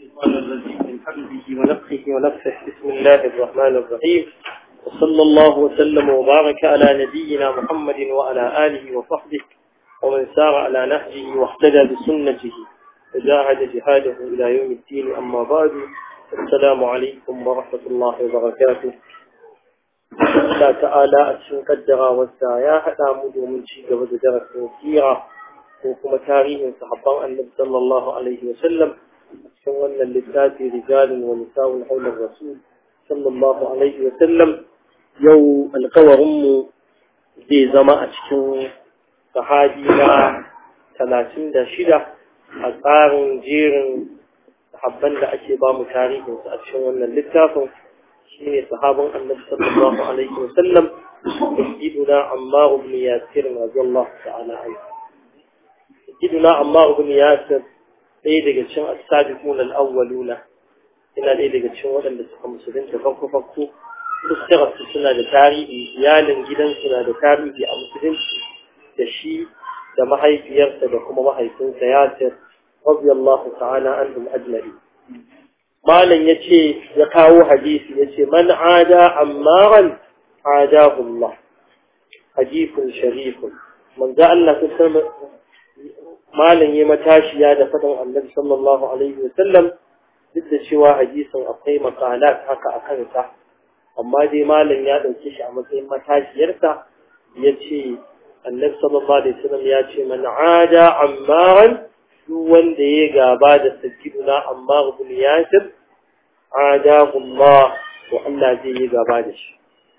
الشيطان الرجيم من حمده ونفخه ونفخه بسم الله الرحمن الرحيم وصلى الله وسلم وبارك على نبينا محمد وعلى آله وصحبه ومن سار على نهجه واهتدى بسنته وجاهد جهاده إلى يوم الدين أما بعد السلام عليكم ورحمة الله وبركاته الله تعالى أتشن قدر والسايا حتى مدو من شيء قبل درس سيرة وكما تاريخ صحابة النبي صلى الله عليه وسلم cikin wannan littafi rijalin wa nisa'un haular rasul sallallahu alaihi wa sallam yau alkawarinmu zai zama a cikin sahabi na talatin da shida a tsarin jerin sahabban da ake ba mu tarihinsu a cikin wannan littafin shi ne sahabin annabi sallallahu alaihi wa sallam sayyiduna ammar ibn yasir radiyallahu ta'ala anhu sayyiduna ammar ibn yasir ɗaya daga cikin asabiqun al-awwaluna ina ɗaya daga cikin waɗanda suka musulunta farko farko fuskar su suna da tarihi iyalin gidan suna da tarihi a musulunci da shi da mahaifiyarsa da kuma mahaifinsa Yasir radiyallahu ta'ala anhum ajma'i malam yace ya kawo hadisi yace man ada ammaran adahu Allah hadithun sharifun manzo Allah ta malam ya matashiya da faɗin annabi sallallahu alaihi wa sallam duk da cewa hadisin akwai makalat haka a kansa amma dai malam ya ɗauke shi a matsayin matashiyarsa ya ce annabi sallallahu alaihi wa sallam ya ce man ada ammaran duk wanda ya gaba da sajiduna ammar ibn yasir adahu Allah to Allah zai yi gaba da shi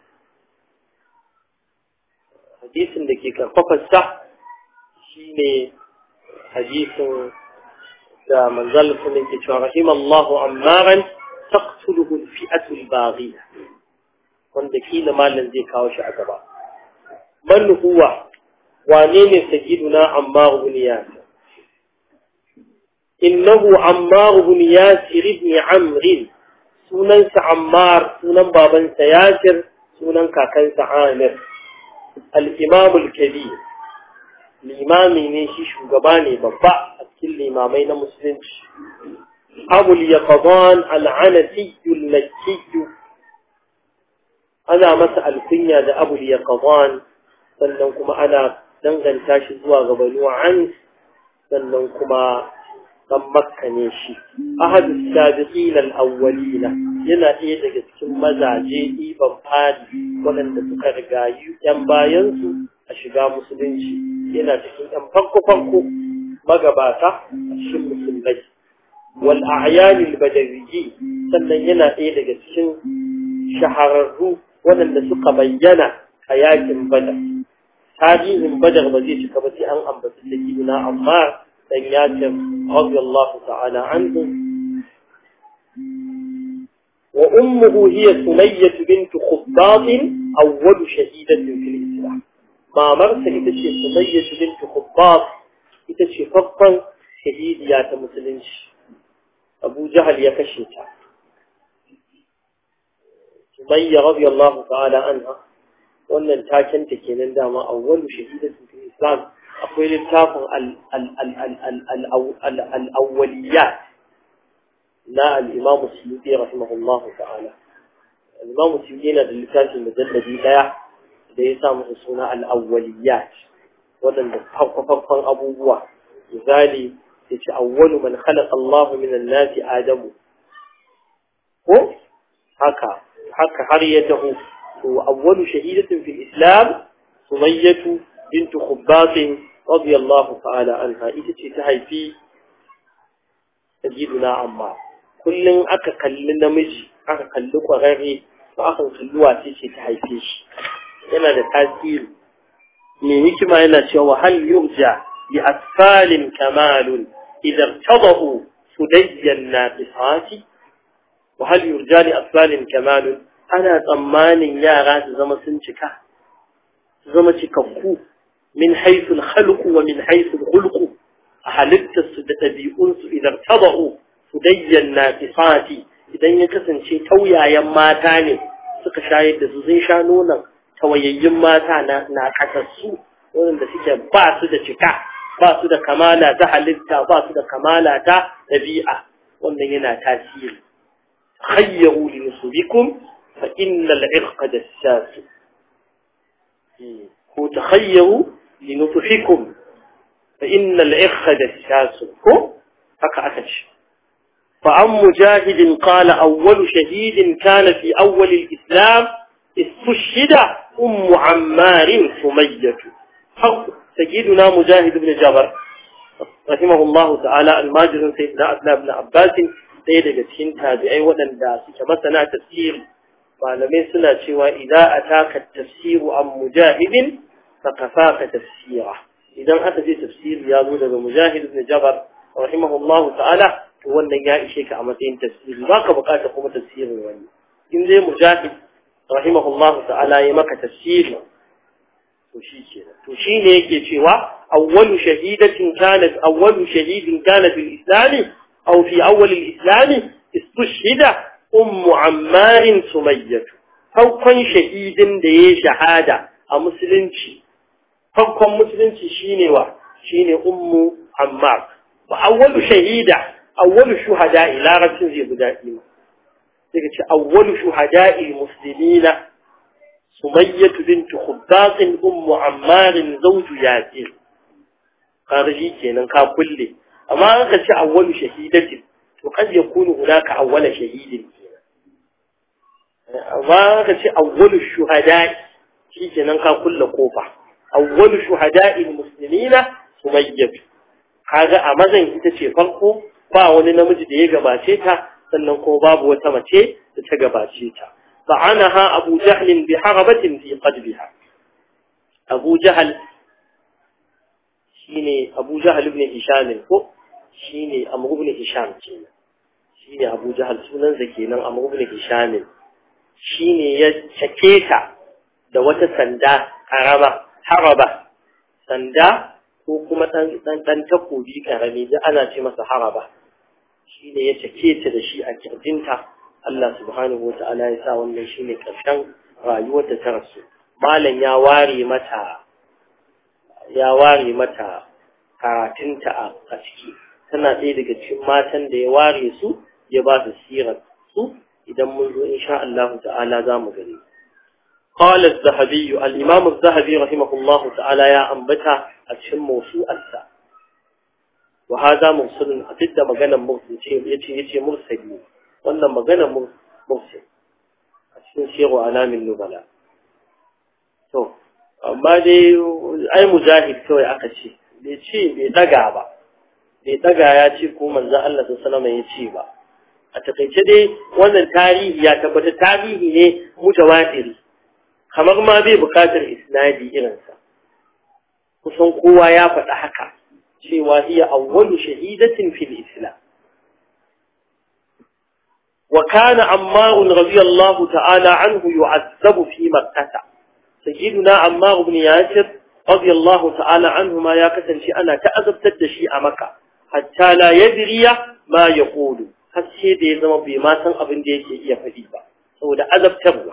hadisin da ke karfafa sa shine hadisin da manzal sun yake cewa rahim Allah ammaran taqtuluhu al-fi'atu al-baghiya wanda kila malan zai kawo shi a gaba man huwa wane ne sayyiduna ammar ibn yasir innahu ammar ibn yasir ibn amr sunansa ammar sunan babansa yasir sunan kakansa amir al-imam al-kabir limami ne shi shugaba ne babba a cikin limamai na musulunci abul yaqadan al-anasi al-makki ana masa alkunya da abul yaqadan sannan kuma ana danganta shi zuwa ga banu an sannan kuma dan makka ne shi ahad as-sabiqin al-awwalina yana ɗaya daga cikin mazaje iban fadi waɗanda suka rigayi yan bayansu a shiga musulunci yana cikin ɗan farko-farko magabata a cikin musulmai wal a'yanil badawiyyi sannan yana ɗaya daga cikin shahararru waɗanda suka bayyana a yakin badar tarihin badar ba zai cika ba sai an ambaci da giduna amma dan yakin radiyallahu ta'ala anhu wa ummuhu hiya sumayyah bint khubbab awwal shahidatin fil islam mamarsa ita ce Sumayya bint Khubbab ita ce farkon shahidiya ta musulunci Abu Jahal ya kashe ta Sumayya radiyallahu ta'ala anha wannan taken ta kenan dama awwalu shahidatu fil Islam akwai littafin al-awwaliyat na al-Imam Suyuti rahimahullahu ta'ala al-Imam Suyuti yana da littafin mujalladi daya da ya sa musu suna al'awwaliyat waɗanda farko-farkon abubuwa misali ya ce awwalu man khalaqa Allah min an-nasi Adamu ko haka haka har ya taho to awwalu shahidatin fil Islam Sumayyatu bint Khubbab radiyallahu ta'ala anha ita ce ta haifi sayyiduna amma kullun aka kalli namiji aka kalli kwararre ba aka kalli wace ce ta haife shi yana da tasiri mai hikima yana cewa hal yurja bi asfalin kamalun idan tadahu sudayyan naqisati wa hal yurja li asfalin kamalun ana tsammanin yara su zama sun cika su zama cikakku min haythu al-khalq wa min haythu al-khulq a halittar su da ɗabi'un su idan tadahu sudayyan naqisati idan ya kasance tauyayen mata ne suka shayar da su zai sha nonon tawayayyun mata na na kasassu wanda suke ba su da cika ba su da kamala ta halitta ba su da kamala ta dabi'a wannan yana tasiri khayyaru li nusubikum fa innal irqa dassas ko takhayyaru li nusubikum fa innal irqa dassas ko haka aka ce فعن مجاهد قال أول شهيد كان في أول الإسلام استشهد أم عمار سمية حق سيدنا مجاهد بن جبر رحمه الله تعالى الماجر سيدنا أبناء بن عباس سيدة جتين تابعي ودن داسي كما سنع تفسير malamai suna cewa idan ataka tafsiru an mujahidin fakafaka tafsira idan aka je tafsiri ya zo daga mujahid ibn jabar rahimahullahu ta'ala to wannan ya ishe ka a matsayin tafsiri baka bukata kuma tafsirin wani in dai mujahid rahimahullahu ta'ala ya maka tafsiri to shi kenan to shine yake cewa awwalu shahidatin kanat awwalu shahidin kana fil islam aw fi awwal al islam istushhida ummu ammar sumayyah farkon shahidin da ya shahada a musulunci farkon musulunci shine wa shine ummu ammar ba awwalu shahida awwalu shuhada ila rabtin zai guda ima sai ka ce awwalu shuhada muslimina سمية بنت خباق أم عمار زوج ياسر خارجي كينا كل أما أنك أول شهيدة وقد يكون هناك أول شهيد أما أنك أول الشهداء في كينا كل قوفة أول شهداء المسلمين سمية kaga a mazan ita ce farko ba wani namiji da ya gabace ta sannan ko babu wata mace da ta gabace ta فعنها أبو جهل بحربة في قلبها أبو جهل شيني أبو جهل بن هشام هو شيني أمر بن هشام شيني شيني أبو جهل سنن زكينا أمر بن هشام شيني يشكيتا da wata sanda karama haraba sanda ko kuma dan dan takobi karami da ana ce masa haraba shine ya cake ta da shi a kirjinta Allah subhanahu wata'ala ya sa wannan shine karshen rayuwar da ta rasu malam ya ware mata ya ware mata karatunta a ciki tana ɗaya daga cikin matan da ya ware su ya ba su sirar su idan mun zo insha Allah ta'ala za mu gani قال الذهبي الإمام الذهبي رحمه الله تعالى يا أنبتا أتشم موسوعة وهذا مرسل أتد مغانا مرسل يتي يتي مرسلين wannan magana mufsin a cikin shehu alamin nubala to amma dai ai mujahid kawai aka ce bai ce bai daga ba bai daga ya ce ko manzo Allah sallallahu alaihi ya ce ba a takaice dai wannan tarihi ya tabbata tarihi ne mutawatiri kamar ma bai bukatar isnadi irinsa kusan kowa ya faɗa haka cewa hiya awwalu shahidatin fil islam وكان عمار رضي الله تعالى عنه يعذب في مكة سيدنا عمار بن ياسر رضي الله تعالى عنه ما يكسن شيء أنا تأذب تدشي مكة حتى لا يدري ما يقول حتى دي زم بما سن أبن دي شيء يفديبا سو ده أذب تبوى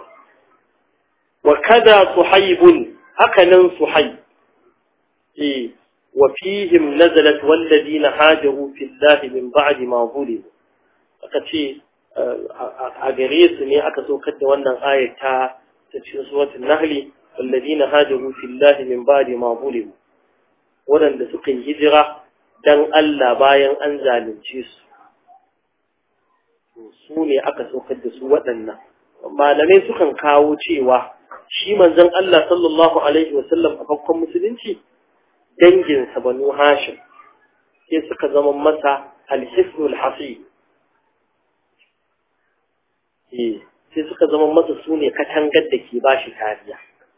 وكذا صحيب هكذا صحيب إيه وفيهم نزلت والذين هاجروا في الله من بعد ما ظلموا أكتشي a gare su ne aka saukar da wannan ayat ta ta cikin suratul nahli alladhina hajaru fillahi min ba'di ma zulimu wadanda suka yi hijira dan Allah bayan an zalunce su su ne aka saukar da su waɗannan malamai sukan kawo cewa shi manzon Allah sallallahu alaihi wa sallam a farkon musulunci danginsa banu hashim sai suka zama masa alhisnul hasib sai suka zama masa su ne katangar da ke ba shi kariya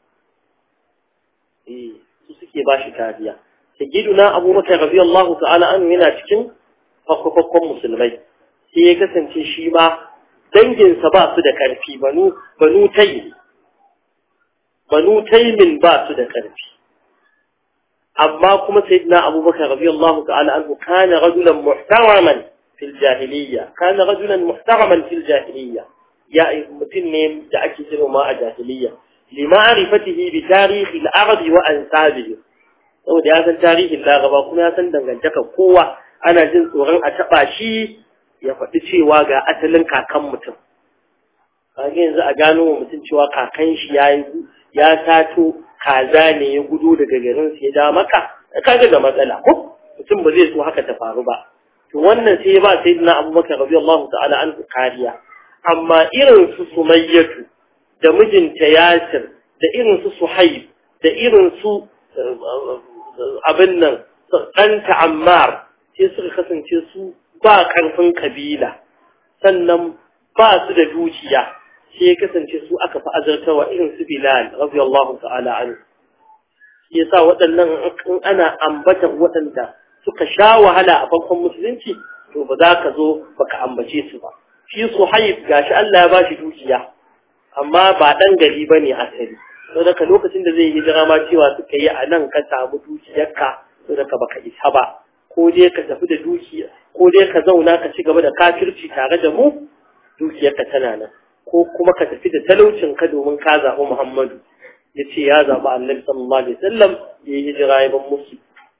su suke ba shi kariya ta giduna abubakar rabi Allah ta'ala an yana cikin fakwakwakwan musulmai sai ya kasance shi ma danginsa ba su da ƙarfi banu banu tayi banu taimin ba su da ƙarfi amma kuma sayyidina abubakar rabi Allah ta'ala an kana rajulan muhtaraman fil jahiliyya kana rajulan muhtaraman fil jahiliyya ya mutum ne da ake girma a jahiliya lima'rifatihi bi tarihi al-arab wa ansabihi saboda ya san tarihin laraba kuma ya san dangantaka kowa ana jin tsoron a taba shi ya faɗi cewa ga asalin kakan mutum kage yanzu a gano wa mutum cewa kakan shi ya ya sato kaza ne ya gudu daga garin su ya da maka kaga da matsala ko mutum ba zai so haka ta faru ba to wannan sai ya ba sayyidina abubakar radiyallahu ta'ala an kariya amma irin su sumayyatu da mijinta yasir da irin su suhaib da irin su abin nan ɗanta ammar sai suka kasance su ba ƙarfin kabila sannan ba su da dukiya sai ya kasance su aka fi azartawa irin su bilal radiyallahu ta'ala anhu shi yasa waɗannan in ana ambata waɗanda suka sha wahala a farkon musulunci to ba za ka zo baka ambace su ba shi suhaib gashi Allah ya bashi dukiya amma ba dan gari bane asali to daga lokacin da zai hijira ma cewa suka yi a nan ka samu dukiyarka to daga baka isa ba ko dai ka tafi da dukiya ko dai ka zauna ka ci gaba da kafirci tare da mu dukiyarka tana nan ko kuma ka tafi da talaucin ka domin ka zaɓi Muhammadu ya ce ya zaɓi annabi sallallahu alaihi wasallam ya yi hijira ya ban musu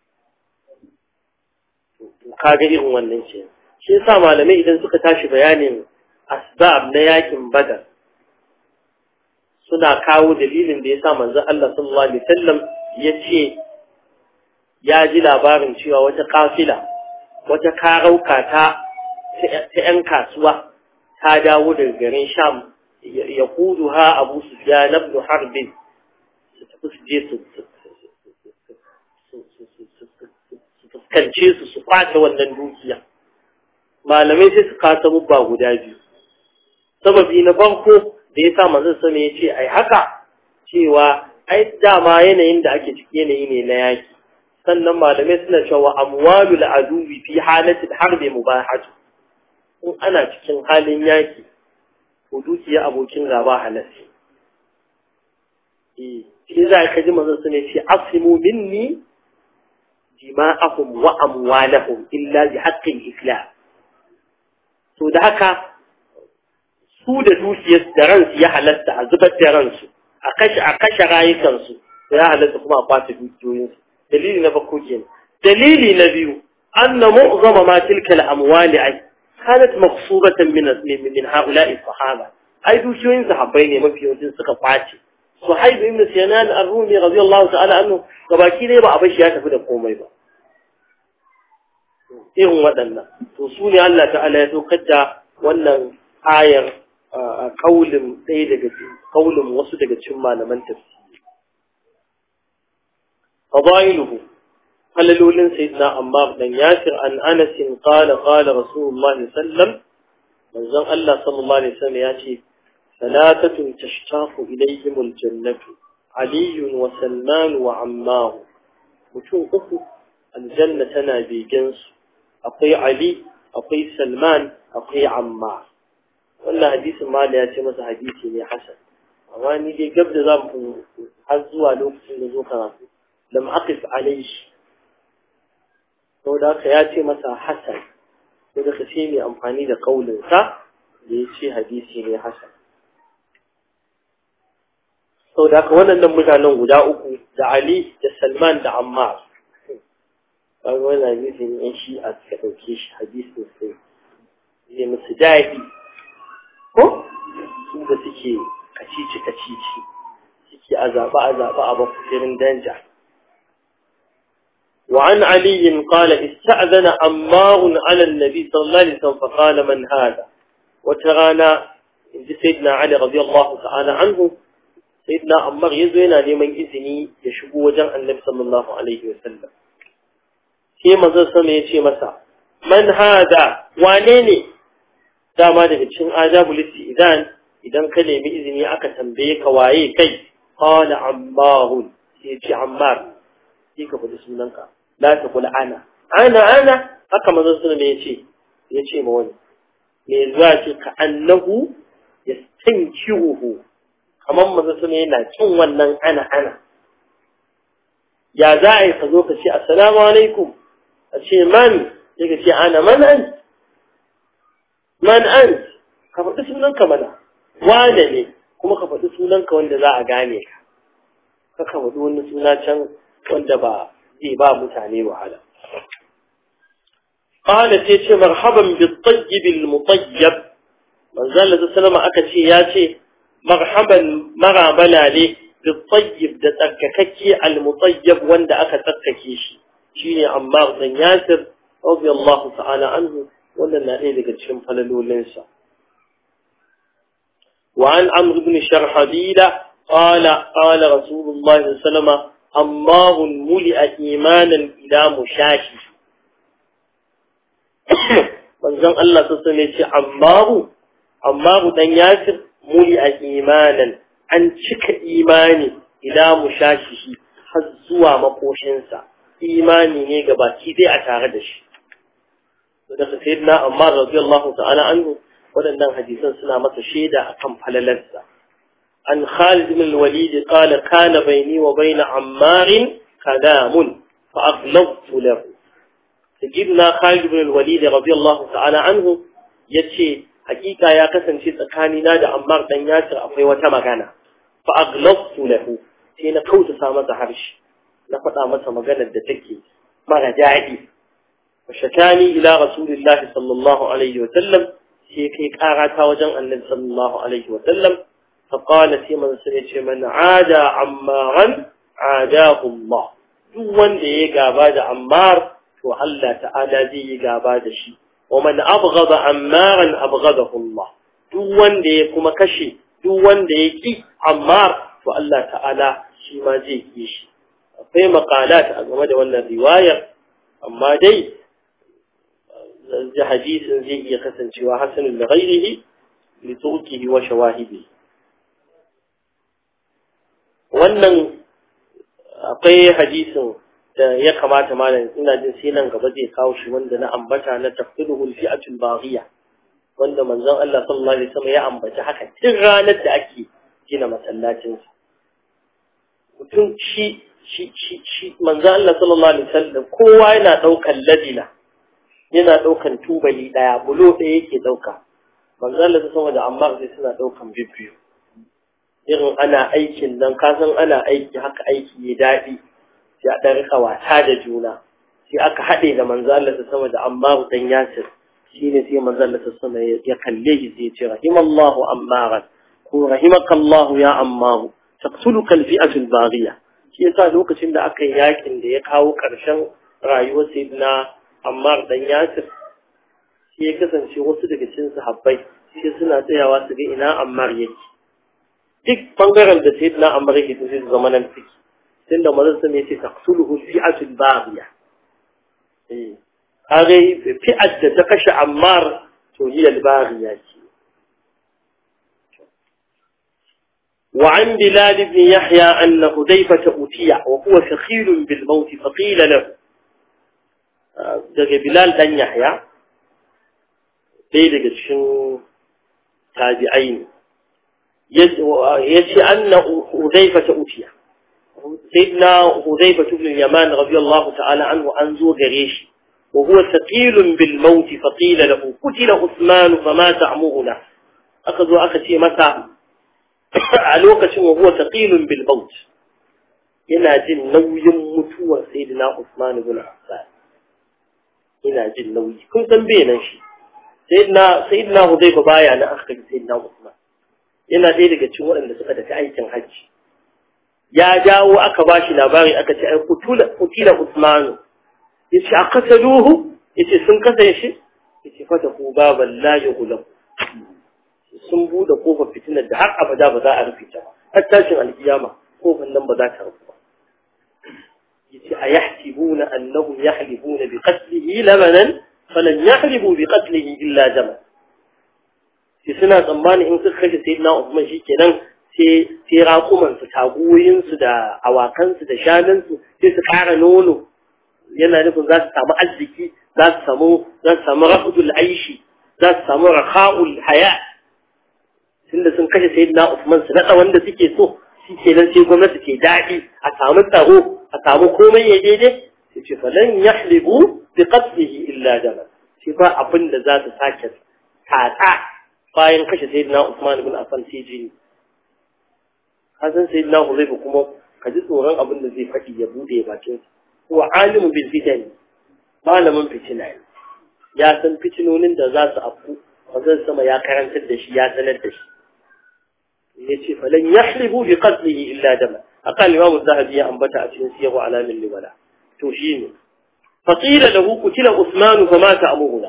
kaga irin wannan ce shi yasa malamai idan suka tashi bayanin asbab na yakin badar suna kawo dalilin da yasa manzo Allah sallallahu alaihi wasallam ya ce ya ji labarin cewa wata kafila wata karauka ta ta yan kasuwa ta dawo daga garin Sham ya kudu ha Abu Sufyan ibn Harb su tafi su je su fuskance su su kwace wannan dukiya malamai sai su kasa mubba guda biyu sababi na farko da ya sa manzon sama ya ce ai haka cewa ai dama yanayin da ake ciki yanayi ne na yaki sannan malamai suna cewa amwalul aduwi fi halatil harbi mubahatu in ana cikin halin yaki to dukiya abokin gaba halassi eh shi za ka ji manzon sama ya ce asimu minni dima'ahum wa amwalahum illa bi haqqil islam to da haka su da dukiyar da ransu ya halatta a zubar da ransu a kashe a kashe rayukansu to ya halatta kuma a kwace dukiyoyinsu dalili na farko kenan dalili na biyu anna mu'zama ma tilka al-amwali ay kanat maqsuratan min min ha'ula'i sahaba ai dukiyoyin sahabbai ne mafi yawancin suka kwace suhaib ibn sinan ar-rumi radiyallahu ta'ala anhu gabaki dai ba a bashi ya tafi da komai ba irin waɗannan to su ne Allah ta'ala ya saukar da wannan ayar a kaulin ɗaya daga kaulin wasu daga cikin malaman tafsiri fadailuhu halalolin sayyidina Ammar dan Yasir an Anas qala qala Rasulullah sallam manzon Allah sallallahu alaihi wasallam ya ce salatatun tashtaqu ilayhim aljannatu Ali wa Salman wa Ammar mutum uku aljanna tana begen su akwai Ali akwai Salman akwai Ammar wannan hadisin ma da ya ce masa hadisi ne hasan amma ni dai gab da za mu har zuwa lokacin da zo karatu lam aqif alayhi saboda haka ya ce masa hasan sai da kace mai amfani da kaulin sa da ya ce hadisi ne hasan saboda haka wannan mutanen guda uku da Ali da Salman da Ammar kaga wannan hadisin yan shi'a suka ɗauke shi hadisin sai zai musu daɗi ko su da suke kacici kacici suke a zaɓa a zaɓa a bakusirin danja وعن علي قال استأذن عمار على النبي صلى الله عليه وسلم فقال من هذا وترانا سيدنا علي رضي الله تعالى عنه سيدنا عمار يزوينا لمن إذني يشبو وجه النبي صلى الله عليه وسلم sai manzon sama ya ce masa man hada wane ne dama daga cikin ajabul idan idan ka nemi izini aka tambaye ka waye kai qala ammar sai ya ce ammar sai ka faɗi sunanka la ta kula ana ana ana haka manzon sama ya ce ya ce ma wani me zuwa ce ka annahu yastankiruhu kamar manzon sama yana kin wannan ana ana ya za a yi ka zo ka ce assalamu alaikum a ce man ya ce ana man an man an ka faɗi sunanka mana wane ne kuma ka faɗi sunanka wanda za a gane ka ka faɗi wani suna can wanda ba zai ba mutane wahala qala sai ce marhaban bil tayyib al mutayyib manzo Allah sallama aka ce ya ce marhaban marabala ne bil tayyib da tsarkakakke al mutayyib wanda aka tsarkake shi shine Ammar dan Yasir radiyallahu ta'ala anhu wannan na ɗaya daga cikin falalolinsa وعن عمرو بن شرحبيل قال قال رسول الله صلى الله عليه وسلم أمار ملئ إيمانا إلى مشاكي manzon Allah sassan ya ce ammaru ammaru dan yasir muli a imanan an cika imani ila mushakihi har zuwa makoshinsa imani ne ga baki dai a tare da shi daga sayyidina ammar radiyallahu ta'ala anhu waɗannan hadisan suna masa shaida akan falalarsa an Khalid bin al-Walid qala kana bayni wa bayna Ammar kalamun fa aghlabtu lahu sayyidina Khalid bin al-Walid radiyallahu ta'ala anhu yace hakika ya kasance tsakanina da Ammar dan Yasir akwai wata magana fa aghlabtu lahu sai na kauta masa harshe na faɗa masa maganar da take mara daɗi وشكاني إلى رسول الله صلى الله عليه وسلم sai kai karata wajen annabi sallallahu alaihi wa sallam fa qala sai man sai ce man ada ammaran adahu Allah duk wanda ya gaba da ammar to Allah ta'ala zai yi gaba da shi wa man abghada ammaran abghadahu Allah duk wanda ya kuma kashe duk wanda ya ki ammar to Allah ta'ala shi ma zai ki shi akwai maqalat a game da wannan riwayar amma dai hadisin zai iya kasancewa hasanun da ghairihi li tuqihi wa shawahibi wannan akwai hadisin da ya kamata malam ina jin sai nan gaba zai kawo shi wanda na ambata na tafsiruhu al-fi'atul baghiya wanda manzon Allah sallallahu alaihi wasallam ya ambaci haka tun ranar da ake gina masallacin mutum shi shi shi shi manzon Allah sallallahu alaihi wasallam kowa yana daukan ladina yana ɗaukan tubali ɗaya bulo ɗaya yake ɗauka manzala ta sama da amma sai suna ɗaukan bibiyu irin ana aikin nan ka san ana aiki haka aiki ya daɗi sai a ɗan rika wasa da juna sai aka haɗe da manzala ta sama da amma dan yasir shi ne sai manzala ta sama ya kalle shi sai ya ce rahimallahu ammaran ko rahimakallahu ya ammaru taqtuluka alfi'atu albaghiya shi yasa lokacin da aka yi yakin da ya kawo ƙarshen rayuwar sayyidina Ammar dan Yasir shi ya kasance wasu daga cikin sahabbai sai suna tsayawa su ga ina Ammar yake duk bangaren da sai na Ammar yake sai su zama nan fiki tunda manzon sa ne ce taqtuluhu fi'atul baghiya eh kage fi'at da ta kashe Ammar to hiya al-baghiya ce وعن بلال بن يحيى أن هديفة أتي وهو ثقيل بالموت فقيل له daga Bilal dan Yahya ɗaya daga cikin tabi'ai ne ya ce anna Hudayfa ta utiya sayyidina Hudayfa ibn Yaman radiyallahu ta'ala anhu an zo gare shi wa huwa thaqilun bil maut fa qila lahu qutila Uthman fa ma ta'muruna aka zo aka ce masa a lokacin wa huwa thaqilun bil maut yana jin nauyin mutuwar sayyidina Uthman ibn Affan ina jin nauyi kun san bai nan shi sayyidina sayyidina Hudayfa baya na aka kai sayyidina Usman yana ɗaya daga cikin waɗanda suka tafi aikin hajji ya dawo aka ba shi labari aka ce ai kutula kutila Usman yace aqataluhu yace sun kasa shi yace fata ku baban la yughlam sun bude kofar fitinar da har abada ba za a rufe ta ba har tashin alkiyama kofar nan ba za ta rufe ba أيحسبون أنهم يحلفون بقتله لمنا فلن يحلفوا بقتله إلا دما في سنة زمان إن سخش سيدنا عثمان شي كنان sai raƙumansu tagoyinsu da awakansu da shanunsu sai su ƙara nono yana nufin za su samu arziki za su samu za su samu rafudul aishi za su samu raka'ul haya tunda sun kashe sayyidina Usman su naɗa wanda suke so shi kenan sai gwamnati ke daɗi a samu tsaro a samu komai ya daidai sai ce falan yahlibu bi qatlihi illa dama shi ba abin da za su sake tatsa bayan kashe sayyidina Usman ibn Affan sai jini hasan sayyidina Huzaifa kuma ka ji tsoron abin da zai faɗi ya bude bakin huwa alimu bil fitan malamin fitina ne ya san fitinonin da za su afku manzon sama ya karantar da shi ya sanar da shi yace falan yahlibu bi qatlihi illa dama aqal imam az-zahabi ya ambata a cikin siyar alamin libala to shine faqila lahu qutila usman fa mata amuhuna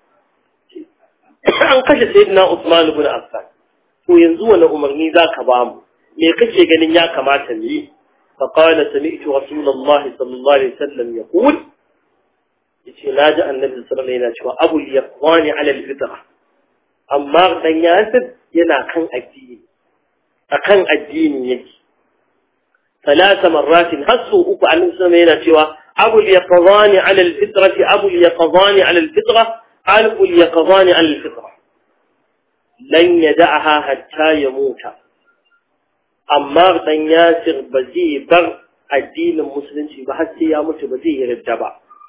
an kashe sayyidina usman ibn affan to yanzu wani umarni zaka ba mu me kake ganin ya kamata mu yi fa qala sami'tu rasulullahi sallallahu alaihi wasallam yaqul yace naji annabi sallallahu alaihi wasallam yana cewa abul yaqwani ala al-fitra amma dan yasir yana kan addini akan addini yake ثلاث مرات هسوا أكو عن السماء هنا أبو اليقظان على الفطرة أبو اليقظان على الفطرة أبو اليقظان على الفطرة لن يدعها حتى يموت أما بن ياسر بزي بر الدين المسلم بحتى يموت بزي يرجع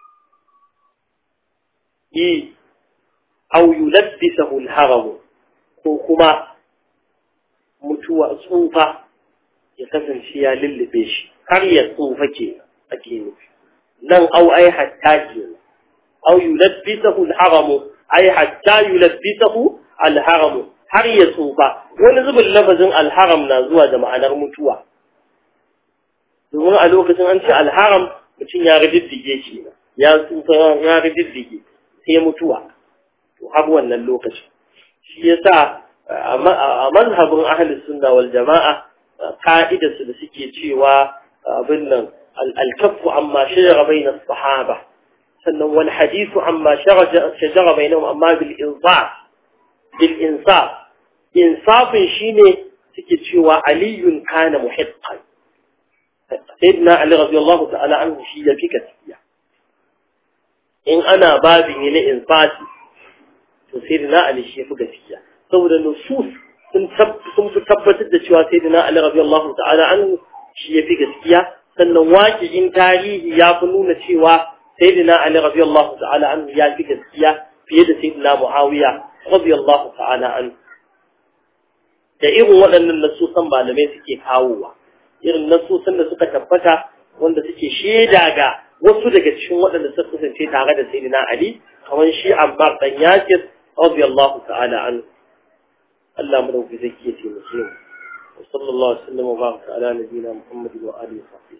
إيه أو يلبسه الهرم كما متوى صوفة ya kasance ya lullube shi har ya tsufa ke ake nufi nan au ai hatta ke au yulabbisahu al-haramu ai hatta yulabbisahu al-haramu har ya tsufa wani zubin lafazin al-haram na zuwa da ma'anar mutuwa domin a lokacin an ce al-haram mutum ya riddige shi ya tsufa ya riddige sai mutuwa to har wannan lokacin shi yasa a mazhabin ahlus sunna wal jama'a ka'idarsu da suke cewa abin nan alkafu amma shajara bayna sahaba sannan wal hadithu amma shajara bainahum amma bil insaf bil insaf insafin shine suke cewa aliyun kana muhiqqan sayyidina ali radiyallahu ta'ala anhu shi ya fi gaskiya in ana babin ne insafi to sayyidina ali shi ya fi gaskiya saboda nusus sun fi tabbatar da cewa sai dina Ali radiyallahu ta'ala an shi ya fi gaskiya sannan waƙi'in tarihi ya fi nuna cewa sai dina Ali radiyallahu ta'ala an ya fi gaskiya fiye da sai dina Muawiya radiyallahu ta'ala an da irin waɗannan nasusan malamai suke kawowa irin nasusan da suka tabbata wanda suke shaida ga wasu daga cikin waɗanda suka kasance tare da sayyidina Ali kamar shi Ammar dan Yasir radiyallahu ta'ala anhu الله مدعو في ذكية مسلم وصلى الله وسلم وبارك على نبينا محمد وآله وصحبه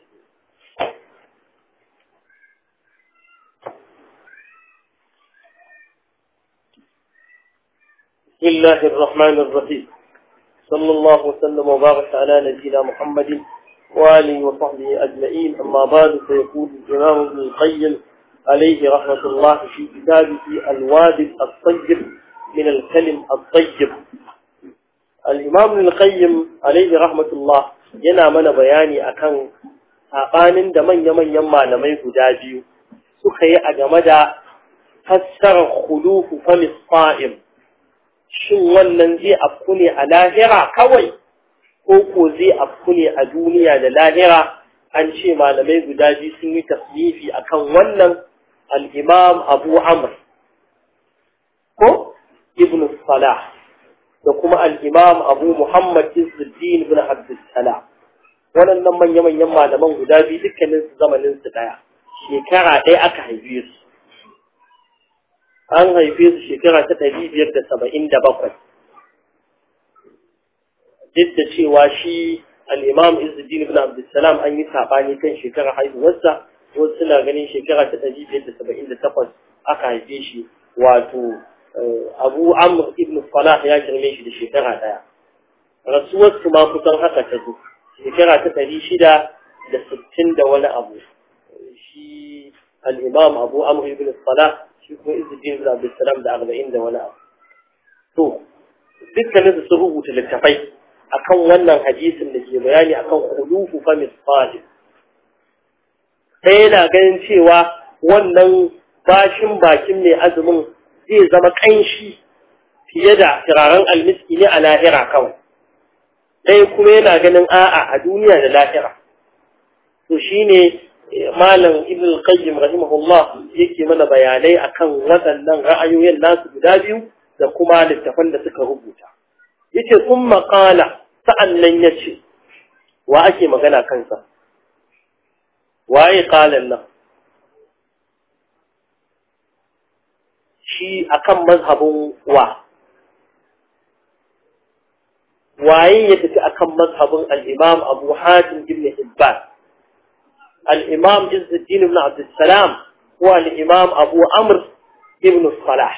بسم الله الرحمن الرحيم صلى الله وسلم وبارك على نبينا محمد وآله وصحبه أجمعين أما بعد فيقول الإمام ابن القيم عليه رحمة الله في كتابه الوادي الطيب من الكلم الطيب الإمام القيم عليه رحمة الله yana mana bayani akan saɓanin da manya-manyan malamai guda biyu suka yi a game da fassarar khulufu famis fa'im shin wannan zai afku ne a lahira kawai ko ko zai afku ne a duniya da lahira an ce malamai guda biyu sun yi tasnifi akan wannan al-imam abu amr ko ibn salah da kuma al'imam abu Muhammad Izzuddin bin Abdulsalam. Waɗannan manya-manyan malaman guda biyu dukkanin su zamanin su ɗaya, shekara ɗaya aka haife su. An haife su shekara ta ɗari biyar da saba'in da bakwai. Duk da cewa shi al'imam Izzuddin bin Abdulsalam an yi saɓani kan shekara haihuwarsa, wasu suna ganin shekara ta ɗari biyar da saba'in da takwas aka haife shi wato abu amr ibn salah ya girme shi da shekara daya rasuwar su ma kusan haka ta zo shekara ta ɗari shida da sittin da wani abu shi al'imam abu amr ibn salah shi kuma izudin ibn abdulsalam da arba'in da wani abu to dukkanin su sun rubuta littafai akan wannan hadisin da ke bayani akan khulufu fa misfalin sai yana ganin cewa wannan bashin bakin mai azumin zai zama ƙanshi fiye da turaren almiski ne a lahira kawai ɗaya kuma yana ganin a'a a duniya da lahira to shine malam ibn qayyim rahimahullah yake mana bayanai akan waɗannan ra'ayoyin nasu guda biyu da kuma littafan da suka rubuta yace sun maƙala sa'annan yace wa ake magana kansa waye qalan nan shi akan mazhabin wa waye ya tafi akan mazhabin al-Imam Abu Hatim ibn Hibban al-Imam Izzuddin ibn Abd salam ko al-Imam Abu Amr ibn Salah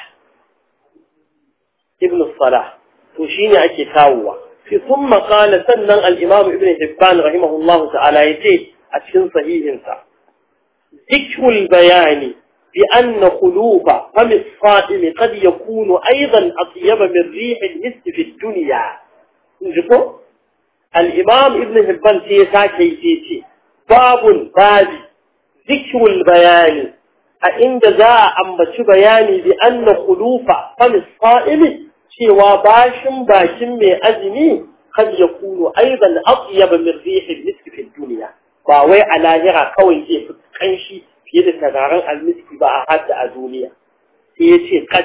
ibn Salah to shine ake kawowa fi thumma qala sannan al-Imam Ibn Hibban rahimahullahu ta'ala yace a cikin sahihinsa zikrul bayani بأن خلوف فم الصائم قد يكون أيضا أطيب من ريح المسك في الدنيا نجيكو الإمام ابن هبان سيسا كيسيتي باب باب ذكر البيان عند ذا أمبت بياني بأن خلوف فم الصائم شوى باشم باشم من أزمي قد يكون أيضا أطيب من ريح المسك في الدنيا باوي على هرا كوي في كنشي fiye da tagaran almiski ba a hada a duniya sai ya ce kad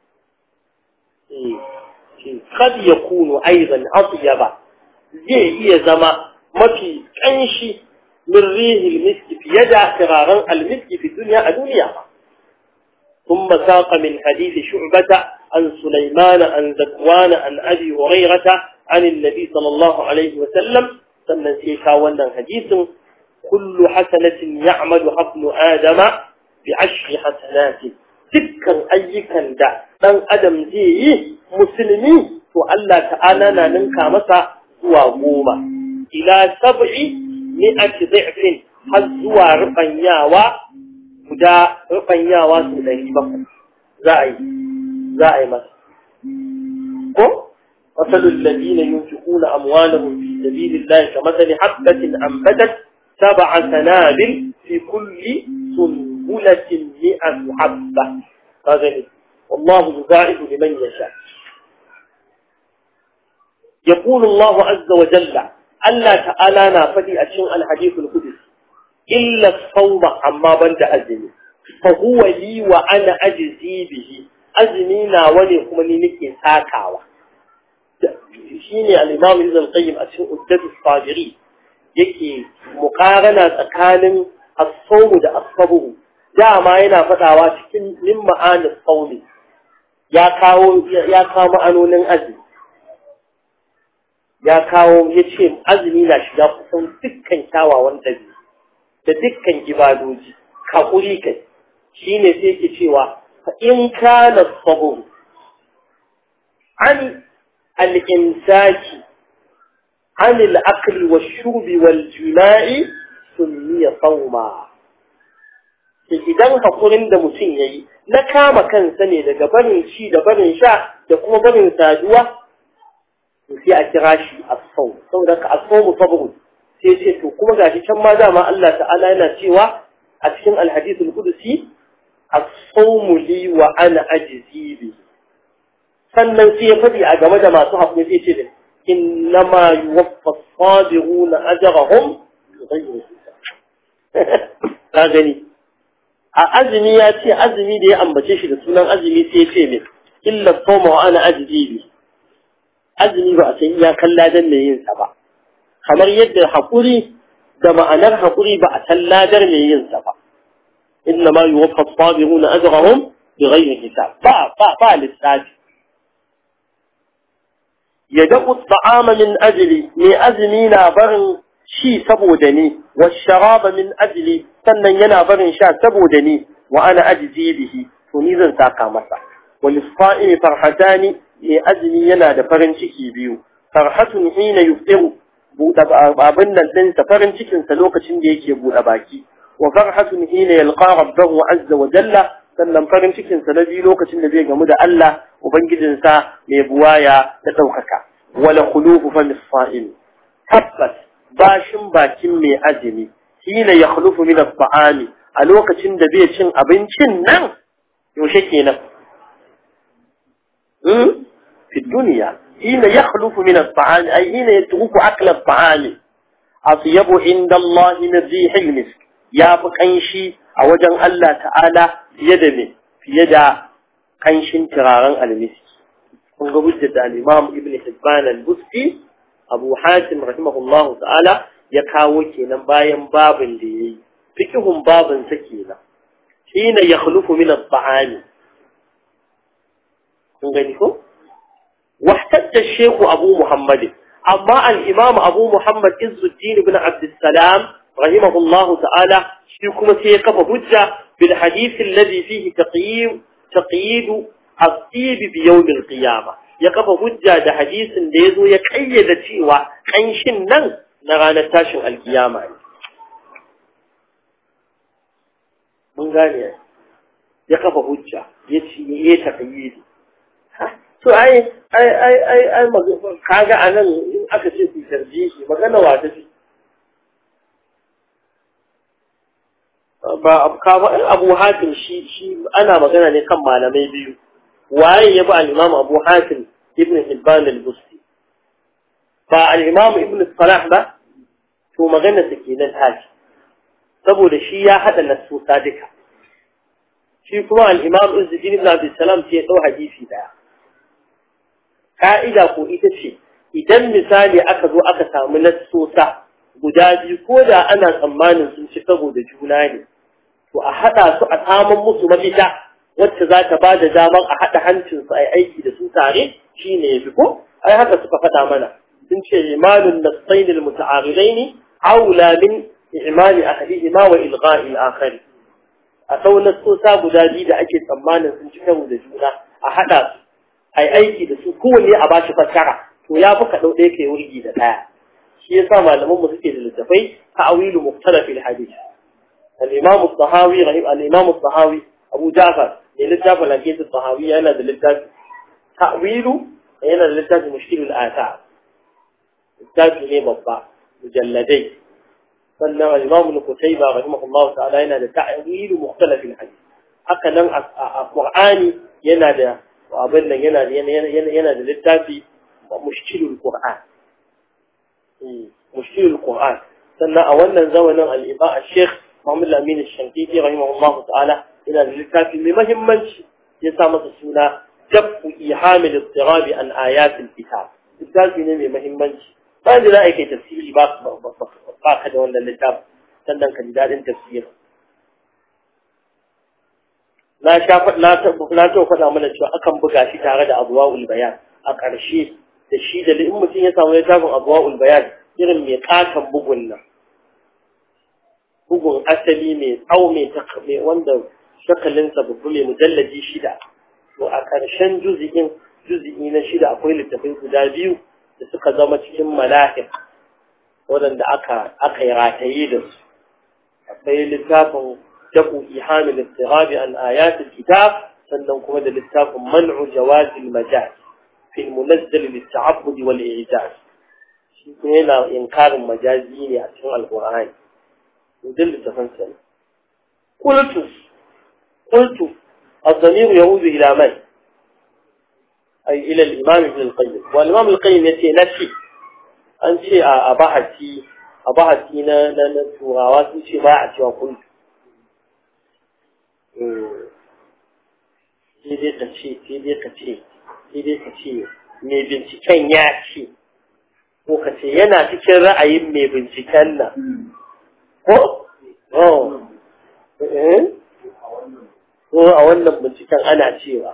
kad ya kunu aizan ba zai iya zama mafi kanshi min rihil miski fiye da tagaran almiski fi duniya a duniya ba ثم ساق من حديث شعبة عن سليمان عن ذكوان عن أبي هريرة عن النبي صلى الله عليه وسلم سنن سيكا ونن حديث كل حسنة يعملها ابن آدم بعشر حسنات dukkan ayyukan da ɗan adam zai yi musulmi to Allah ta'ala na ninka masa zuwa goma ila sab'i mi'ati dhifin har zuwa rubanyawa guda rubanyawa su ɗari bakwai za a yi za a yi masa ko masalul ladina yunfiquna amwalahum fi sabilillahi kamathali habatin anbatat سبع سنابل في كل سنبلة مئة حبة هذا والله يباعد لمن يشاء يقول الله عز وجل ألا تعالى نافدي أشن الحديث القدس إلا الصوم عما بند أزمي فهو لي وأنا أجزي به أزمي ناولي كمني نكي ساكاوة شيني الإمام ابن القيم أشن أدد الصابرين yake mukarana tsakanin as-sawm da as-sabr dama yana fadawa cikin min ma'anis sawmi ya kawo ya kawo ma'anonin azumi ya kawo yace azumi na shiga kusan dukkan kyawawan dabi da dukkan ibadoji hakuri kai shine sai yake cewa fa in kana as-sabr an al-imsaki عن الأكل والشرب والجماع سمي صوما idan hakurin da mutum ya yi na kama kansa ne daga barin ci da barin sha da kuma barin saduwa to sai a kira shi as-sawm saboda ka as-sawm sabr sai ce to kuma gashi can ma dama Allah ta'ala yana cewa a cikin al-hadith al-qudsi as-sawm li wa ana ajzi bi sannan sai ya fadi a game da masu hakuri sai ce da إنما يوفى الصابرون أجرهم بغير حساب هذا a azumi ya ce azumi da ya ambace shi da sunan azumi sai ce min illa sawma wa ana ajzibi azumi ba a san iya kalladan mai yin sa ba kamar yadda hakuri da ma'anar hakuri ba a san ladar mai yin sa ba inna ma yuwaffa as-sabiruna ajrahum bighayri hisab ba ba ba lissafi يدق الطعام من أجلي من أزمي نابر شي سبودني والشراب من أجلي سنن ينابر شا سبودني وأنا أجزي به تنيزا ساقا مسا وللصائم فرحتان من أزمي يناد فرن شكي بيو فرحة حين يفطر abin nan ɗinsa farin cikinsa lokacin da yake buɗe baki wa farhatun hina yalqa rabbahu azza wa jalla sannan farin cikinsa na biyu lokacin da zai gamu da Allah Ubangijinsa mai buwaya da ɗaukaka. Wala khulufu fa misfa'il. Tabbas bashin bakin mai azumi hina ya khulufu min as-sa'ami a lokacin da bai cin abincin nan yaushe kenan. Hmm? Fi duniya hina ya khulufu min as-sa'ami ay hina yatruku akla as-sa'ami atyabu inda Allah min rihil misk ya fi kanshi a wajen Allah ta'ala fiye da me fiye da kanshin turaren almiski kun ga hujjar da al-Imam Ibn Hibban al-Busti Abu Hatim rahimahullah ta'ala ya kawo kenan bayan babin da yayi fikihun babin sa kenan hina yakhlufu min at-ta'ami kun gani ko wahtadda shehu abu muhammad amma al-imam abu muhammad izzuddin ibn abd salam rahimahullahu ta'ala shi kuma sai ya kafa hujja bil hadith alladhi fihi taqyid taqyid at-tib bi yawm al-qiyamah ya kafa hujja da hadisin da yazo ya kayyada cewa kanshin nan na ranar tashin alkiyama ne mun gane ya kafa hujja ya ce ya taqyidi to ai ai ai ai ai kaga anan in aka ce ku tarjihi magana wa ta ce ba abu hatim shi shi ana magana ne kan malamai biyu waye ya bi al-imam abu hatim ibn hibban al-busti ba al-imam ibn salah ba to magana sa kenan tashi saboda shi ya hada nasusa duka shi kuma al-imam izzuddin ibn abd salam sai ya dau hadisi daya ka'ida ko ita ce idan misali aka zo aka samu nasusa guda biyu ko da ana tsammanin sun ci saboda juna ne to a haɗa su a samun musu mafita wacce za ta ba da damar a haɗa hancinsu a yi aiki da su tare shi ne ya fi ko ai haka suka faɗa mana sun ce imanun nasainil muta'aridaini aula min imani ahadihima wa ilgha'il akhari a sau nasosa guda biyu da ake tsammanin sun ci karo da juna a haɗa su a yi aiki da su kowanne a bashi fassara to ya fi ka ɗau ɗaya kai wurgi da ɗaya shi yasa malamanmu suke da littafai ta'awilu mukhtalafil hadith al-imam al-tahawi rahim al-imam al-tahawi abu ja'far ne littafin al-hadith al-tahawi yana da littafi ta'wilu yana da littafi mushkil al-athar littafi ne babba mujalladai sannan al-imam al-qutayba rahimahullah ta'ala yana da ta'wilu mukhtalafil hadith haka nan a qur'ani yana da abin nan yana yana da littafi mushkilul qur'an مشكل القرآن سنة أولا زمنا الإباء الشيخ محمد الأمين الشنقيطي رحمه الله تعالى إلى الكافي بمهم منش يسامة السنة جب إيحام الاضطراب عن آيات الكتاب الكافي نمي مهم منش فأنا لا أيكي تفسيري باق باق هذا ولا الكتاب سنة كنداد تفسير na sha na na to faɗa mana cewa akan buga shi tare da abwaul bayan a ƙarshe da shi da in mutum ya samu littafin abwaul bayan irin mai katon bugun nan bugun asali mai tsawo mai wanda shakalinsa babu mai mujallaji shida to a ƙarshen juzi'in juzi'i na shida akwai littafai guda biyu da suka zama cikin mala'ik waɗanda aka aka yi rataye da su akwai littafin daku ihamil istirabi an ayatul kitab sannan kuma da littafin man'u jawazil majaz في المنزل للتعبد والإعجاز هنا إنكار مجازي عشان القرآن ودل تفنسل قلت قلت الضمير يعود إلى من أي إلى الإمام ابن القيم والإمام القيم يتي نفسي أنت أباحتي أباحتي نتوغاوات نتي باعتي وقلت سيدي قتشي سيدي قتشي sai dai ka ce mai binciken ya ce ko ka ce yana cikin ra'ayin mai binciken nan ko? ko a wannan binciken ana cewa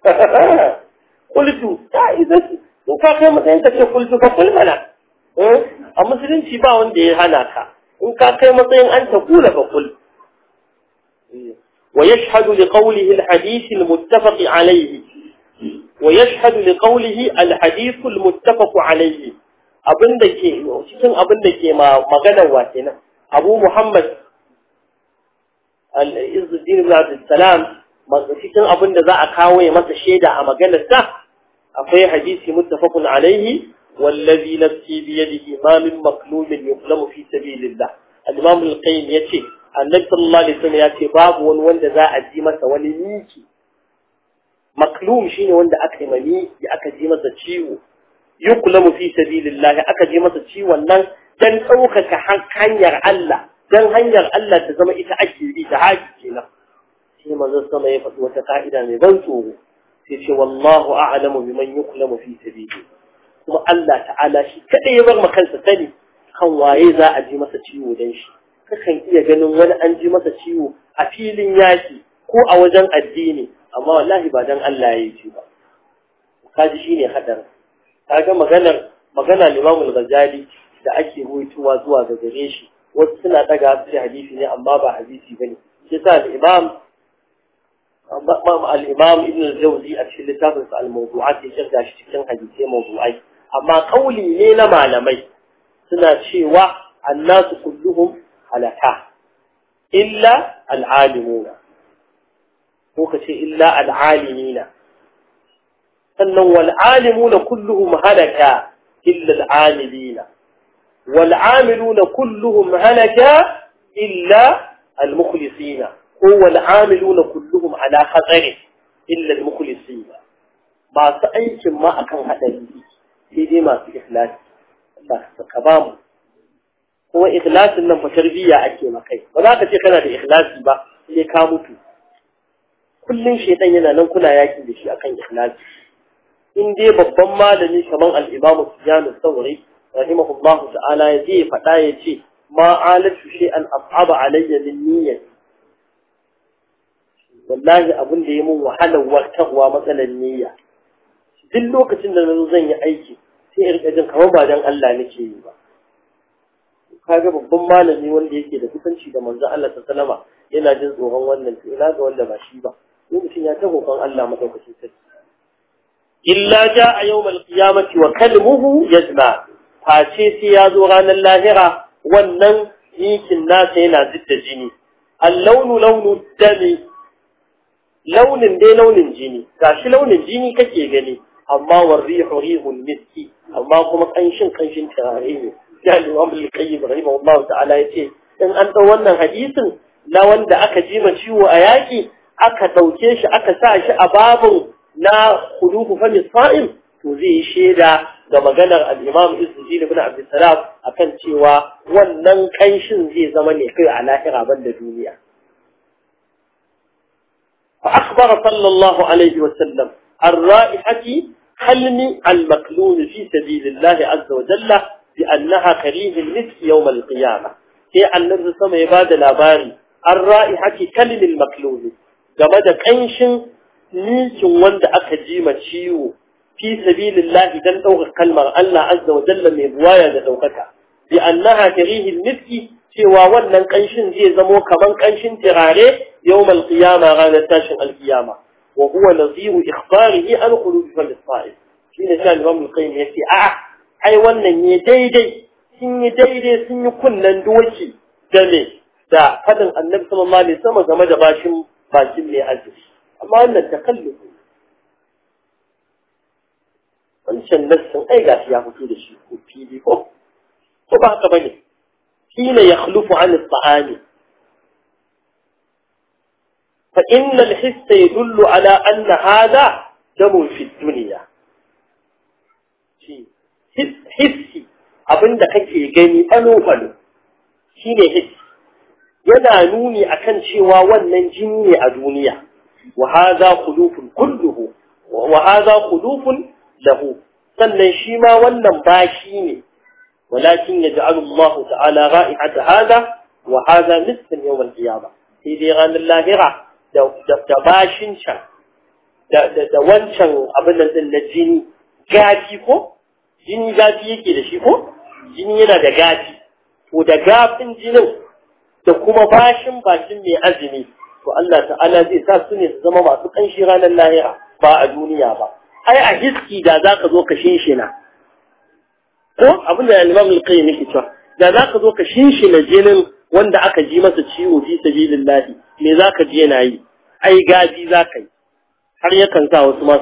kultu ta izaki in ka kai matsayin ka ce kultu ka kulmana a musulunci ba wanda ya hana ka in ka kai matsayin an ta kula ka kul ويشهد لقوله الحديث المتفق عليه ويشهد لقوله الحديث المتفق عليه abin da ke cikin abin da ke maganar wa kenan Abu Muhammad al-Izzuddin ibn Abdul Salam cikin abin da za a kawo ya masa shaida a maganar sa akwai hadisi muttafaqun alaihi wallazi nafsi bi yadihi ma min maqlumin yuqlamu fi sabilillah al-Imam al-Qayyim yace Annabi sallallahu alaihi wasallam yace babu wani wanda za a ji masa wani miki maklum shine wanda aka yi mani aka ji masa ciwo yuklamu fi sabilillah aka ji masa ciwon nan dan ɗaukaka hanyar Allah dan hanyar Allah ta zama ita ake bi ta haji kenan sai manzon sama ya faɗi wata ka'ida mai ban tsoro sai ce wallahu a'lamu biman yuklamu fi sabili kuma Allah ta'ala shi kada ya bar kansa sani kan waye za a ji masa ciwo dan shi kakan iya ganin wani an ji masa ciwo a filin yaki ko a wajen addini amma wallahi ba dan Allah ya yi ba kaji shine hadar kaga maganar magana Imam al-Ghazali da ake ruwaitowa zuwa ga gare shi wasu suna daga su hadisi ne amma ba hadisi bane shi yasa al-Imam al-Imam Ibn al-Jawzi a cikin littafin sa al-Mawdu'at ya shirga shi cikin hadisi mawdu'ai amma kauli ne na malamai suna cewa annasu kulluhum halaka illa al-alimuna ko kace illa al-alimina sannan wal alimuna kulluhum halaka illa al-amilina wal amiluna kulluhum halaka illa al-mukhlisina هو العاملون كلهم على خطر إلا المخلصين ما سأيك ما أكن هذا في دي ما في إخلاص الله كبام هو إخلاص إنه فتربية أكي مكي ولا تتكنا da إخلاص با sai ka mutu kullum shaitan yana nan kuna yaki da shi akan ikhlasi in dai babban malami kaman al-Imam Sufyan al-Thawri rahimahullahu ta'ala ya je faɗa ya ce ma alatu shay'an as'aba alayya min niyyati wallahi abin da ya mun wahalar wartarwa matsalar niyya duk lokacin da nazo zan yi aiki sai in rika jin kamar ba dan Allah nake yi ba kaga babban malami wanda yake da kusanci da manzon Allah sallama yana jin tsoron wannan to ina ga wanda ba shi ba sai mutum ya ta roƙon Allah madaukakin sarki illa jaa yawmal qiyamati wa kalmuhu yajma face sai ya zo ranar lahira wannan yikin nasa yana zidda jini اللون لون الدم launin dai launin jini gashi launin jini kake gani amma war rihu rihul miski amma kuma kanshin kanshin turare ne ya Imam al-Qayyim rahimahullahu ta'ala yace in an dau wannan hadisin na wanda aka ji ma ciwo a yaki aka dauke shi aka sa shi a babun na khulufu fa misfa'im to zai yi sheda ga maganar al-Imam Izzuddin ibn Abdul Salam akan cewa wannan kanshin zai zama ne kai a lahira banda duniya فأخبر صلى الله عليه وسلم عن رائحة حلم المكلون في سبيل الله عز وجل بأنها كريه المسك يوم القيامة هي أن نرسل سمع عباد الأباري عن رائحة كلم المكلون جمد كنش نيش وند أكجيم تشيو في سبيل الله دن أوغ كلمة الله عز وجل من بوايا دوكك بأنها كريه المسك cewa wannan kanshin zai zamo kaman kanshin tirare yawmal qiyama ranar tashin alqiyama wa huwa naziru ikhbarihi an qulubi fal sa'id shine sai Imam al-Qayyim yace a ai wannan ne daidai sun yi daidai sun yi kunnan doki da ne da fadin Annabi sallallahu alaihi wasallam game da bashin bakin mai azumi amma wannan takallufu wancan nassin ai gashi ya fito da shi ko fili ko ko ba haka bane حين يخلف عن الطعام فإن الحس يدل على أن هذا دم في الدنيا حسي abin da kake gani alo-alo shi ne hissi yana nuni akan cewa wannan jini ne a duniya wa haza khulufun kulluhu wa haza khulufun lahu sannan shi ma wannan bashi ne ولكن يجعل الله تعالى رائحة هذا وهذا مثل يوم القيامة في ديغان اللاهرة دباشن شان da wancan abin din na jini gafi ko jini gafi yake da shi ko jini yana da gafi to da gafin jinin da kuma bashin bashin mai azumi to Allah ta'ala zai sa su ne su zama masu kanshi ranar lahira ba a duniya ba ai a hiski da zaka zo ka shinshina ko abin da Imam al-Qayyim yake cewa da zaka zo ka shinshina jinin wanda aka ji masa ciwo fi sabilillah me zaka ji yana yi ai gaji zaka yi har yakan sa wasu ma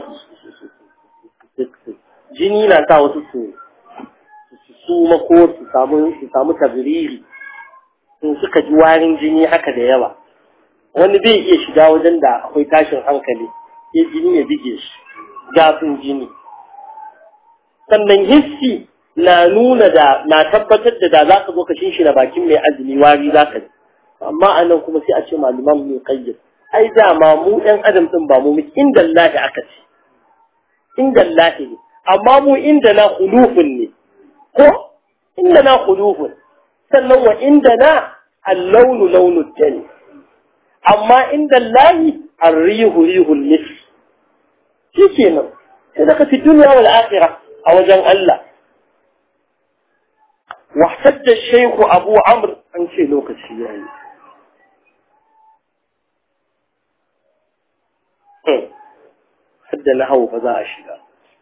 jini na sa wasu su su mako su samu su samu tabriri in suka ji warin jini haka da yawa wani bai iya shiga wajen da akwai tashin hankali sai jini ya bige shi gafin jini sannan hissi na nuna da na tabbatar da da za ka zo ka shinshina bakin mai azumi wari za ka ji amma a nan kuma sai a ce malaman mai kayyar ai dama mu ɗan adam ɗin ba mu mu inda lahi aka ce inda lahi ne amma mu inda na hulufun ne ko inda na hulufun sannan wa inda na allaunu launu jani amma inda lahi arrihu rihul nis shi kenan sai daga fi duniya wal akhirah a wajen Allah واحتج الشيخ أبو عمرو عن شيء لوكس يعني حد نهو فذا أشياء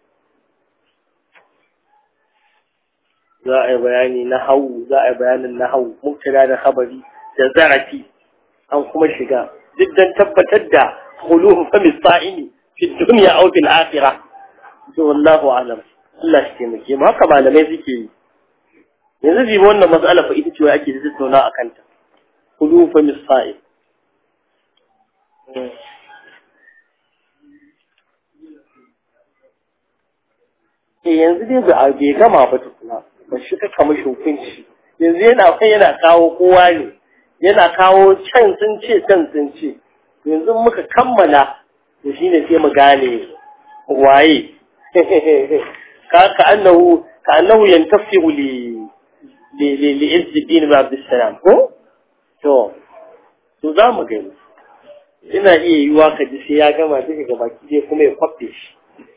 za a yi bayani na hau za a yi bayanin na hau mubtada da khabari da zarafi an kuma shiga duk dan tabbatar da khuluhu fa misa'ini fi dunya aw fil akhirah to wallahu a'lam Allah shi taimake mu haka malamai suke yi yanzu bi wannan mas'ala fa ita ce wai ake tattauna akan ta khuluhu fa misa'in yanzu dai ba a bai gama ba tukuna ba shi ka kama hukunci yanzu yana kai yana kawo kowa ne yana kawo can sun ce can sun ce yanzu muka kammala to shine sai mu gane waye ka ka annahu ka annahu yantafi'u li li li li izzuddin ibn abdussalam ko to to za mu gani ina iya yiwa ka ji sai ya gama duka gaba ki kuma ya kwafe shi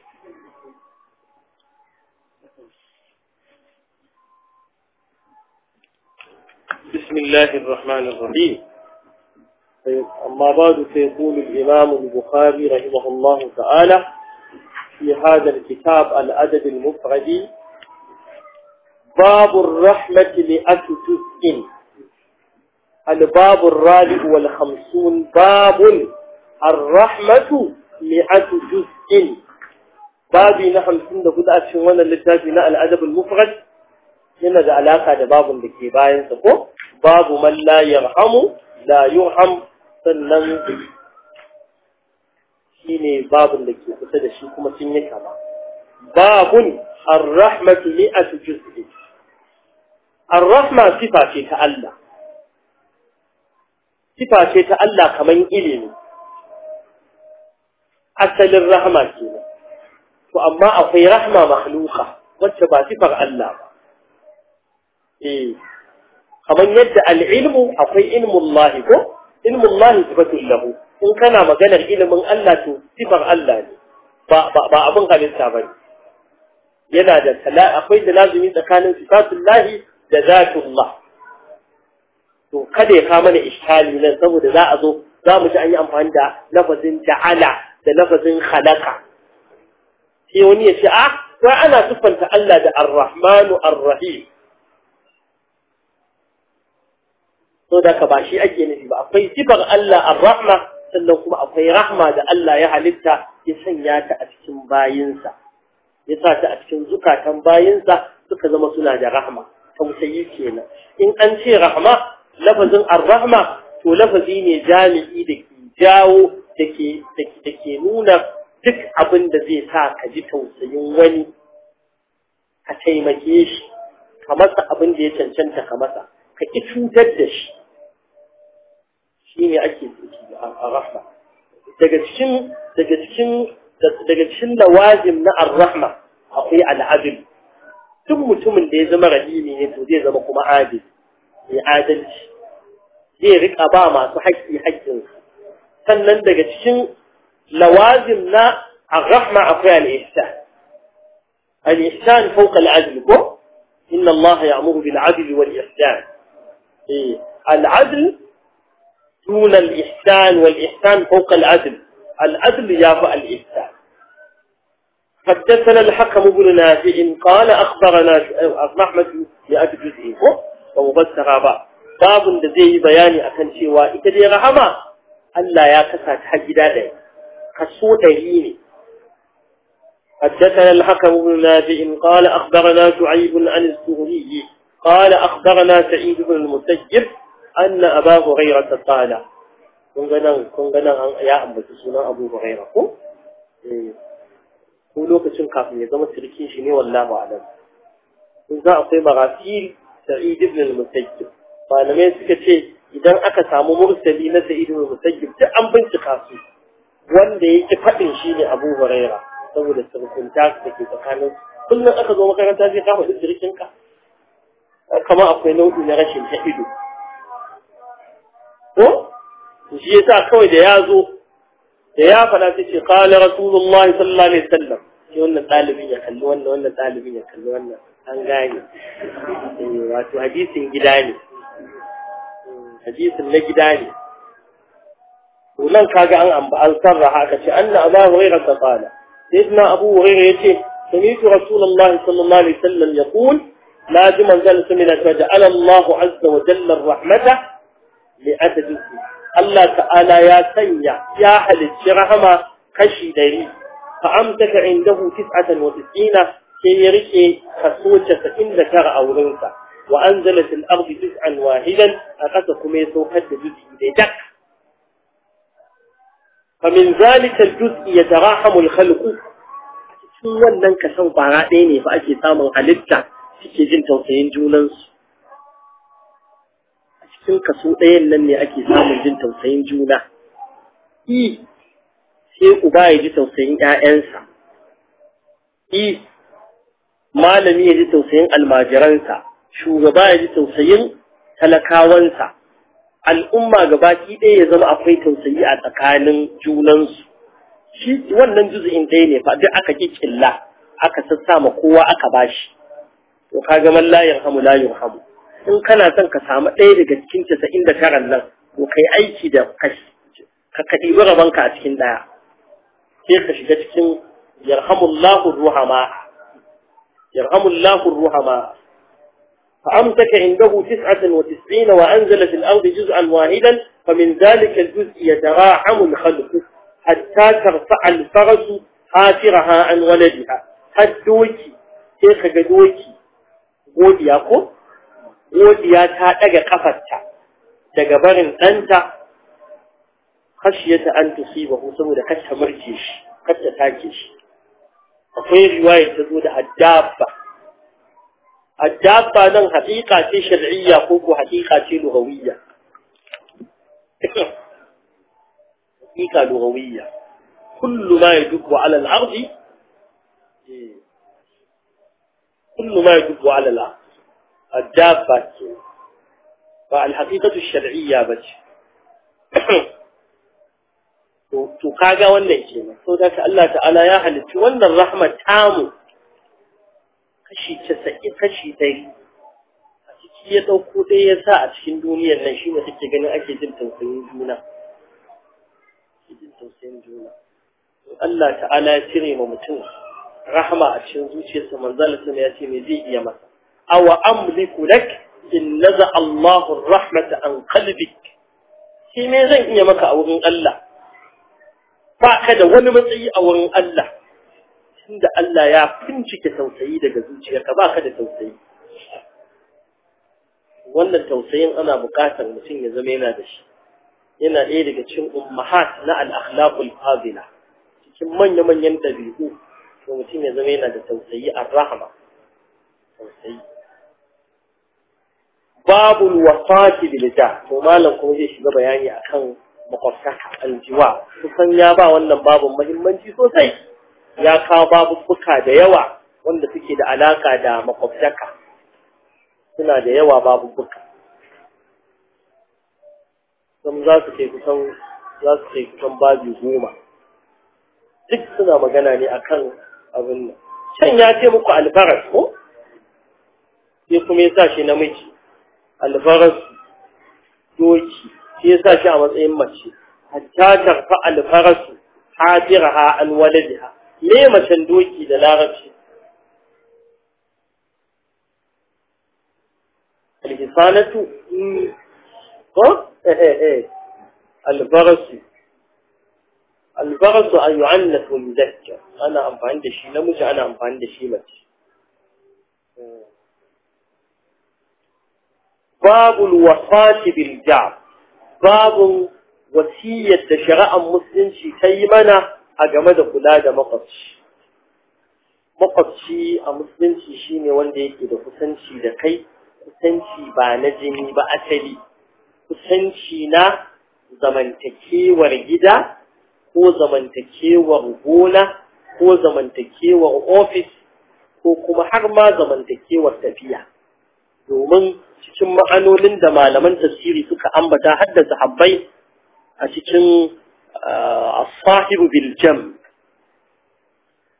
بسم الله الرحمن الرحيم أما بعد فيقول الإمام البخاري رحمه الله تعالى في هذا الكتاب الأدب المفرد باب الرحمة مئة جزء الباب الرابع والخمسون باب الرحمة مئة جزء بابي نحن سنة قد أشوانا للتاجنا الأدب المفرد yana da alaka da babun da ke bayansa ko babu man la yarhamu la yurham sannan shine babun da ke kusa da shi kuma sun yi kama babun ar-rahmatu mi'atu juz'i ar-rahma sifa ce ta Allah sifa ce ta Allah kaman ilimi asalin rahma kenan to amma akwai rahma makhluqa wacce ba sifar Allah ba eh kamar yadda al'ilmu akwai ilmun lahi ko ilmun lahi sifatun lahu in kana maganar ilimin Allah to sifar Allah ne ba ba abin halitta ba ne yana da akwai da lazumi tsakanin sifatun lahi da zatullah to kada ya kama mana ishali nan saboda za a zo za mu ji an yi amfani da lafazin ja'ala da lafazin khalaqa sai wani ya ce a to ana siffanta Allah da ar-rahmanu ar-rahim so da ka ba shi ake nufi ba akwai sifar Allah ar-rahma sannan kuma akwai rahma da Allah ya halitta ya sanya ta a cikin bayinsa ya sa ta a cikin zukatan bayinsa suka zama suna da rahma tausayi kenan in an ce rahma lafazin ar-rahma to lafazi ne jami'i da ke jawo da ke da ke nuna duk abin da zai sa ka ji tausayin wani ka taimake shi ka masa abin da ya cancanta ka masa ka ki cutar da shi shi ne ake a rahma daga cikin daga cikin daga cikin lawazim na ar-rahma akwai al'adl duk mutumin da ya zama rahimi ne to zai zama kuma adil mai adalci zai rika ba masu haƙƙi haƙƙinsu sannan daga cikin lawazim na ar-rahma akwai al-ihsan al-ihsan fawqa al-adl ko inna Allah ya'muru bil 'adli wal ihsan eh al-'adl دون الإحسان والإحسان فوق العدل العدل يافع الإحسان حدثنا الحكم بن نافع قال أخبرنا رحمة مئة جزء ومبسر بعض باب زي بياني أكن شيء إتدي رحمة ألا يا كسات حجدا لي كسو دليني حدثنا الحكم بن نافع قال أخبرنا شعيب عن الزهري قال أخبرنا سعيد بن المسجب أن أبا هريرة قال كنغنا كنغنا يا أبا سنة أبو هريرة ko ko lokacin kafin ya zama sirkin shi ne wallahu alam kun za akwai marasil sa'id ibn al-musayyib malamai suka ce idan aka samu mursali na sa'id ibn al-musayyib duk an bincika su wanda yake fadin shi ne Abu Huraira saboda sirkunta da ke tsakanin kullum aka zo makaranta sai ka faɗi sirkin ka kamar akwai nau'i na rashin ta ido ko shi yasa kawai da ya zo da ya fada ta ce qala rasulullahi sallallahu alaihi wasallam sai wannan ɗalibin ya kalli wannan wannan ɗalibin ya kalli wannan an gane wato hadisin gida ne hadisin na gida ne to nan kaga an amba an sarraha aka ce anna abu hurairah ta qala sayyidina abu hurairah yace سمعت رسول الله صلى الله عليه وسلم يقول لازم أنزل سمنا فجعل الله عز وجل الرحمة لأدد الله تعالى يا سنيا يا أهل الشرحمة خشي ديري فأمسك عنده تسعة وتسعين كي يركي خسوشة فإن ذكر أو رنسى وأنزل في الأرض جزءا واحدا أقسكم يسوحد جزء دك فمن ذلك الجزء يتراحم الخلق cikin wannan kasan kwara ɗaya ne fa ake samun halitta suke jin tausayin junansu a cikin kaso ɗayan nan ne ake samun jin tausayin juna i sai uba ya ji tausayin ‘ya'yansa i malami ya ji tausayin almajiransa shugaba ya ji tausayin talakawansa al'umma gabaki ɗaya ya zama akwai tausayi a tsakanin junansu shi wannan juzu'in ɗaya ne fa duk aka kikilla aka sassa ma kowa aka bashi to kaga man la yarhamu la yarhamu in kana son ka samu ɗaya daga cikin 99 nan to kai aiki da kashi ka kadi rabanka a cikin ɗaya sai ka shiga cikin yarhamullahu ruhama yarhamullahu ruhama فأمسك عنده تسعة وتسعين وأنزل في الأرض جزءا واحدا فمن ذلك الجزء يتراحم الخلق حتى ترفع الفرس حافرها عن ولدها الدوكي كيف دوكي godiya ko godiya ta daga kafarta daga barin ɗanta khashiyata an tusibahu saboda kacce murke shi kacce take shi akwai riwaya ta zo da addabba addabba nan haƙiƙa ce shar'iyya ko ko haƙiƙa ce lugawiyya حقيقة لغوية كل ما يدب على الأرض كل ما يدب على الأرض الدابة فالحقيقة الشرعية بج to kaga wannan kenan so da Allah ta'ala ya halitta wannan rahmat tamu kashi 90 kashi 100 a ciki ya dauko dai ya sa a cikin duniyar nan shine kake ganin ake jin tausayin juna jin tausayin juna Allah ta'ala ya cire ma mutum rahama a cikin zuciyarsa manzala sama ya ce me zai iya masa awa amliku lak in naza Allahu rahmata an qalbik shi me zan iya maka a wurin Allah ba ka da wani matsayi a wurin Allah tunda Allah ya fincike tausayi daga zuciyarka ba ka da tausayi wannan tausayin ana buƙatar mutum ya zama yana da shi yana ɗaya daga cikin ummahat na al-akhlaqul fadila cikin manya-manyan ɗabi'u to mutum ya zama yana da tausayi ar-rahma tausayi babul wafati bil jah to malam kuma zai shiga bayani akan makwabtaka aljiwa kusan ya ba wannan babun muhimmanci sosai ya kawo babubuka da yawa wanda suke da alaka da makwabtaka suna da yawa babubuka sun za su kai kusan za su kai kusan babi goma duk suna magana ne akan abin nan can ya ce muku albaras ko sai kuma ya sa shi namiji albaras doki sai ya sa shi a matsayin mace hatta tarfa alfarasu hajiraha an waladiha me macen doki da larabci alhisanatu ko eh eh eh albarasu albarasu an yu'annas wa yuzakkar ana amfani da shi namiji ana amfani da shi mace babul wasati bil jab babun wasiyar da shari'ar musulunci ta yi mana a game da kula da makwabci makwabci a musulunci shine wanda yake da kusanci da kai kusanci ba na jini ba asali kusanci na zamantakewar gida ko zamantakewar gona ko zamantakewar ofis ko kuma har ma zamantakewar tafiya domin cikin ma'anonin da malaman tafsiri suka ambata haddasa habbai a cikin as-sahibu bil jam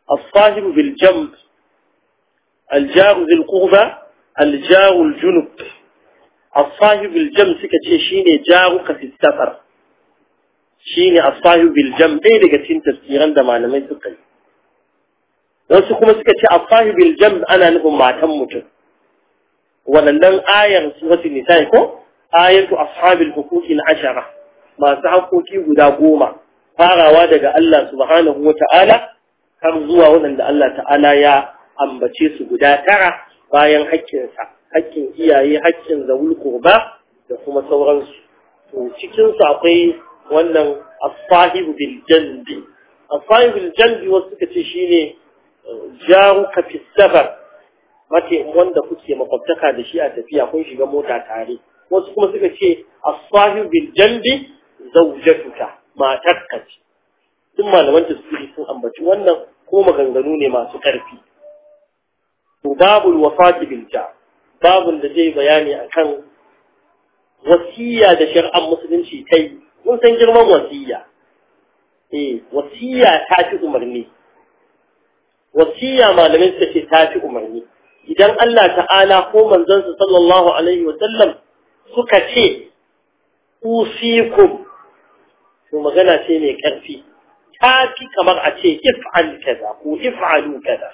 as-sahibu bil jamb al-jaru bil qurba al-jaru al-junub as-sahibu bil jamb suka ce shine jaruka fi safar shine as-sahibu bil jamb ɗaya daga cikin tafsiran da malamai suka yi wasu kuma suka ce as-sahibu bil jamb ana nufin matan mutum wannan ayar suratul nisa ko ayatu ashabil huquqil ashara masu haƙoƙi guda goma farawa daga Allah subhanahu wa ta'ala har zuwa waɗanda Allah ta'ala ya ambace su guda tara bayan haƙƙinsa haƙƙin iyaye haƙƙin zawul qurba da kuma sauransu to cikin su akwai wannan as-sahibu bil janbi as-sahibu bil janbi wasu suka ce shine jaruka fi safar mace wanda kuke makwabtaka da shi a tafiya kun shiga mota tare wasu kuma suka ce as-sahibu bil janbi zawjatuka matarka ce duk malaman tafsiri sun ambaci wannan ko maganganu ne masu ƙarfi to babul wafati bil ja babun da zai bayani akan wasiya da shari'ar musulunci kai mun san girman wasiya eh wasiya ta fi umarni wasiya malamai suka ce ta fi umarni idan Allah ta'ala ko manzansa sallallahu alaihi wa sallam suka ce usikum to magana ce mai ƙarfi ta fi kamar a ce if'al kaza ko if'alu kaza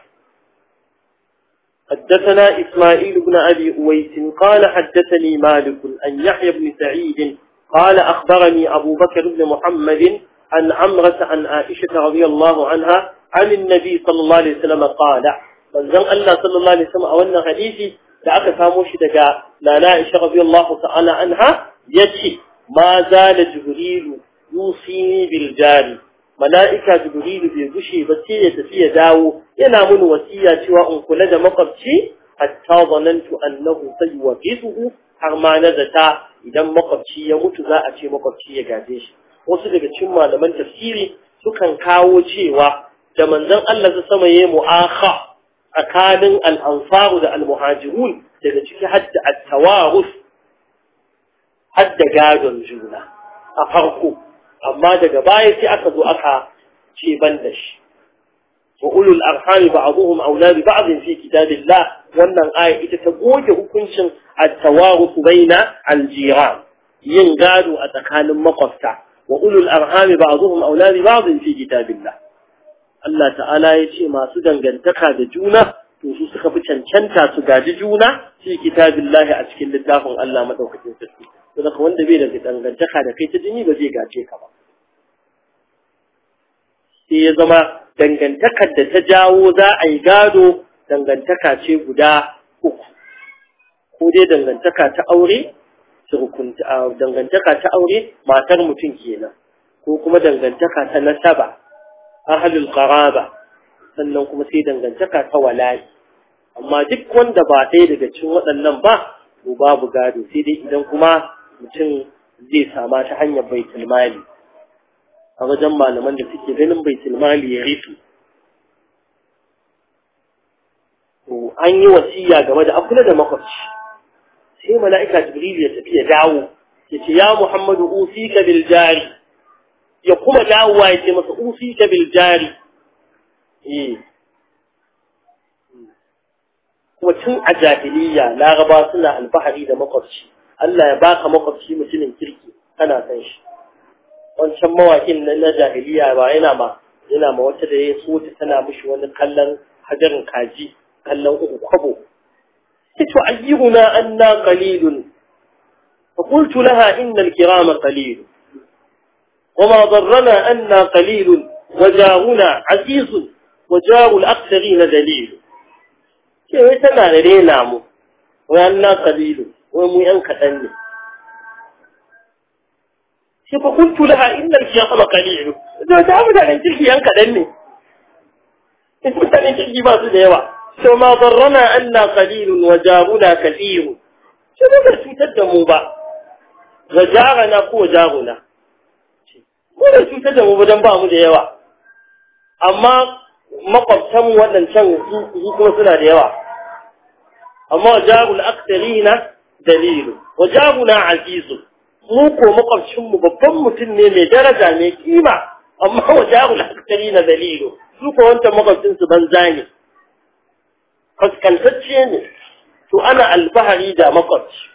حدثنا إسماعيل بن أبي أويس قال حدثني مالك أن يحيى بن سعيد قال أخبرني أبو بكر بن محمد عن عمرة عن عائشة رضي الله عنها عن النبي صلى الله عليه وسلم قال من زن الله صلى الله عليه وسلم أولنا حديثي لأك ساموش دقاء لا عائشة رضي الله تعالى عنها يتي ما زال جبريل يوصيني بالجاري mala'ika jibrilu bai gushe ba sai ya tafi ya dawo yana mun wasiya cewa in kula da makwabci hatta zanantu annahu sayuwaqisuhu har ma na zata idan makwabci ya mutu za a ce makwabci ya gaje shi wasu daga cikin malaman tafsiri sukan kawo cewa da manzon Allah ta sama yayi mu'akha tsakanin al-ansaru da al-muhajirun daga ciki hadda at-tawarus hadda gadon juna a farko amma daga baya sai aka zo aka ce ban da shi wa ulul arhami ba'dhum awla bi ba'd fi kitabillah wannan aya ita ta goge hukuncin at-tawarus baina al-jiran yin gado a tsakanin makwabta wa ulul arhami ba'dhum awla bi ba'd fi kitabillah Allah ta'ala ya ce masu dangantaka da juna to su suka fi cancanta su gaji juna fi kitabillah a cikin littafin Allah madaukakin sarki saboda wanda bai da dangantaka da kai ta jini ba zai gace ka ba sai ya zama dangantakar da ta jawo za a yi gado dangantaka ce guda uku ko dai dangantaka ta aure dangantaka ta aure matar mutum kenan ko kuma dangantaka ta nasaba ahlul qaraba sannan kuma sai dangantaka ta wala'i amma duk wanda ba ɗaya daga cikin waɗannan ba to babu gado sai dai idan kuma mutum zai sama ta hanyar baitul mali a wajen malaman da suke ganin baitul mali ya rufe to an yi wasiya game da akula da makwabci sai mala'ika jibril ya tafi ya dawo ya ce ya muhammadu usika bil jari ya kuma dawowa ya ce masa usika bil jari eh kuma tun a jahiliya laraba suna alfahari da makwabci Allah ya baka makwabci mutumin kirki kana san shi wancan mawakin na jahiliya ba yana ma yana ma wata da ya so ta tana mishi wani kallon hajarin kaji kallon uku kwabo ito ayyuna anna qalilun fa qultu laha inna al-kirama qalil وما ضرنا أنا قليل وجارنا عزيز وجار الأكثرين دليل كيف تنا لدينا مو وأنا قليل ومو ينكتني كيف قلت لها إن الكرام قليل إذا تعمد على تلك ينكتني إذا كنت تلك ما تدعوا وما ضرنا أنا قليل وجارنا كثير شو ما تتدموا بقى وجارنا قوة جارنا ko da cutar da mu wajen ba mu da yawa amma makwabtan waɗancan su kuma suna da yawa amma jarul aktarina dalilu wa jaruna azizu mu ko makwabcin mu babban mutum ne mai daraja mai kima amma wa jarul aktarina dalilu su ko wancan makwabcin su banza ne kaskantacce ne to ana alfahari da makwabci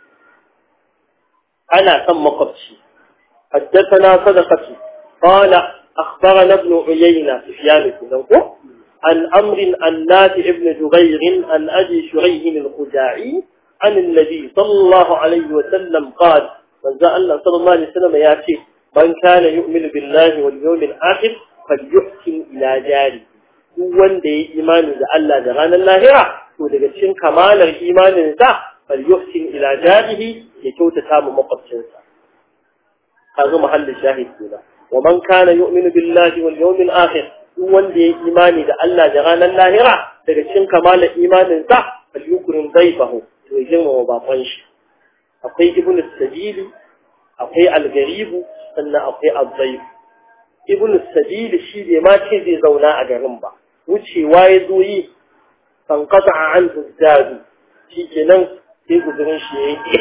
ana son makwabci حدثنا صدقة قال أخبرنا ابن عيينة سفيان بن عن أمر عن نافع بن جبير عن أبي شريح الخزاعي عن النبي صلى الله عليه وسلم قال من ذا الله صلى الله عليه وسلم ياتي من كان يؤمن بالله واليوم الآخر فليحسن إلى جاره wanda ya imani da Allah da ranar lahira to daga cikin kamalar imanin sa falyuhsin ila jarihi ya kyautata mu makwabcinsa kaga mahallin shahid kenan wa man kana yu'minu billahi wal yawmil akhir duk wanda ya imani da Allah da ranar lahira daga cikin kamalar imanin sa falyukrim dayfahu to ya girmama bakon shi akwai ibnu sabili akwai al-garibu sannan akwai az-zayf ibnu sabili shi bai ma ce zai zauna a garin ba wucewa ya zo yi kan kasa a an zadu shi kenan sai guzurin shi ya yi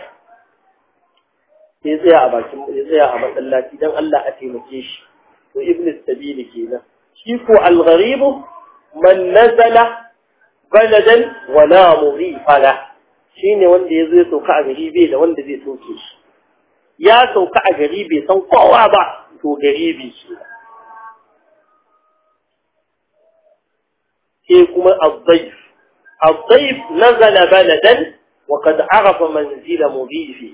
ya tsaya a bakin ya tsaya a masallaci dan Allah a taimake shi to ibn sabili kenan shi ko al-gharib man nazala baladan wala mughifala shine wanda yazo ya sauka a gari bai da wanda zai soke shi ya sauka a gari bai san kowa ba to garibi shi sai kuma al-dhayf al-dhayf nazala baladan وقد عرف منزل مضيفه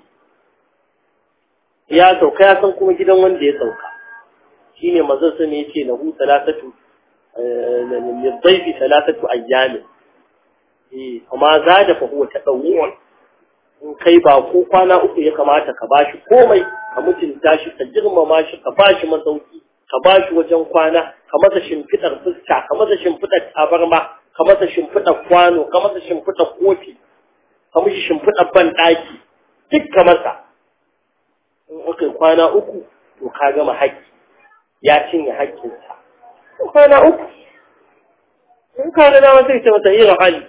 ya sauka ya san kuma gidan wanda ya sauka shine manzon sun yace lahu salatatu lidayfi salatatu ayyamin eh amma zada fa huwa tadawwun in kai ba ko kwana uku ya kamata ka bashi komai ka mutunta shi ka girmama shi ka bashi masauki ka bashi wajen kwana ka masa shimfidar fuska ka masa shimfidar tabarma ka masa shimfidar kwano ka masa shimfidar kofi ka mishi shimfidar ban daki duk ka masa in aka kwana uku to ka gama haƙƙi ya cinye haƙƙinsa kwana uku in ka ga dama sai ce mata irin hali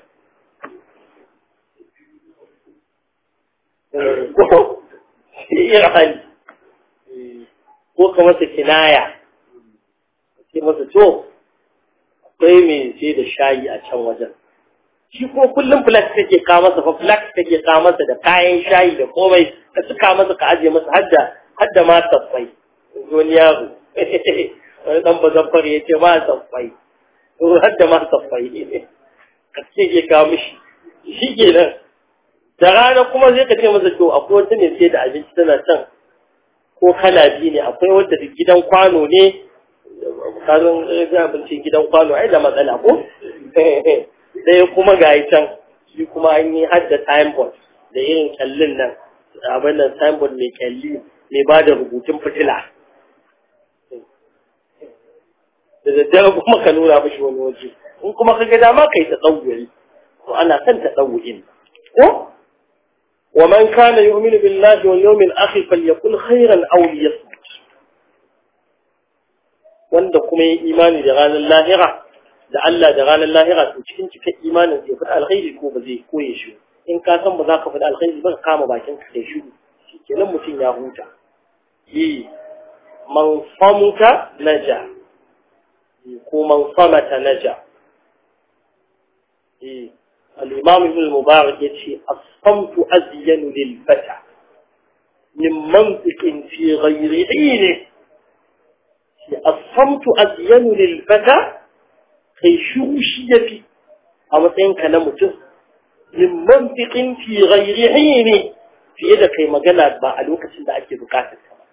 ko irin hali ko ka masa kinaya ce masa to akwai mai sai da shayi a can wajen shi ko kullum flax take ka masa fa flax take ka masa da kayan shayi da komai ka suka masa ka aje masa hadda hadda ma saffai wani yaro wani dan bazan fare yace ma saffai to hadda ma saffai ka ce ke ka mishi shi kenan da rana kuma zai ka ce masa to akwai wata ne sai da abinci tana can ko kala biyu ne akwai wanda gidan kwano ne kazan abincin gidan kwano ai da matsala ko ɗaya kuma ga can shi kuma an yi hadda timeboard da irin kyallin nan abin nan timeboard mai kyalli mai ba da rubutun fitila da daddare kuma ka nuna mashi wani waje in kuma ka ga dama kai ta tsawuri to ana son ta tsawurin ko wa man kana yu'minu billahi wal yawmil akhir falyakul khairan aw liyasmut wanda kuma yi imani da ranar lahira da Allah da ranar lahira to cikin cikin imanin sai faɗa alkhairi ko ba zai koye shi in ka san ba za ka faɗa alkhairi ba ka kama bakin ka kai shiru shikenan mutum ya huta yi man famuka naja ko man famata naja eh al-imam ibn al-mubarak yace as-samtu azyanu lil fata min mantiqin fi ghayri ilmi as-samtu azyanu lil fata kai shuru shi ya fi a matsayinka na mutum min mantiqin fi ghairi ne fiye da kai magana ba a lokacin da ake bukatar ka ba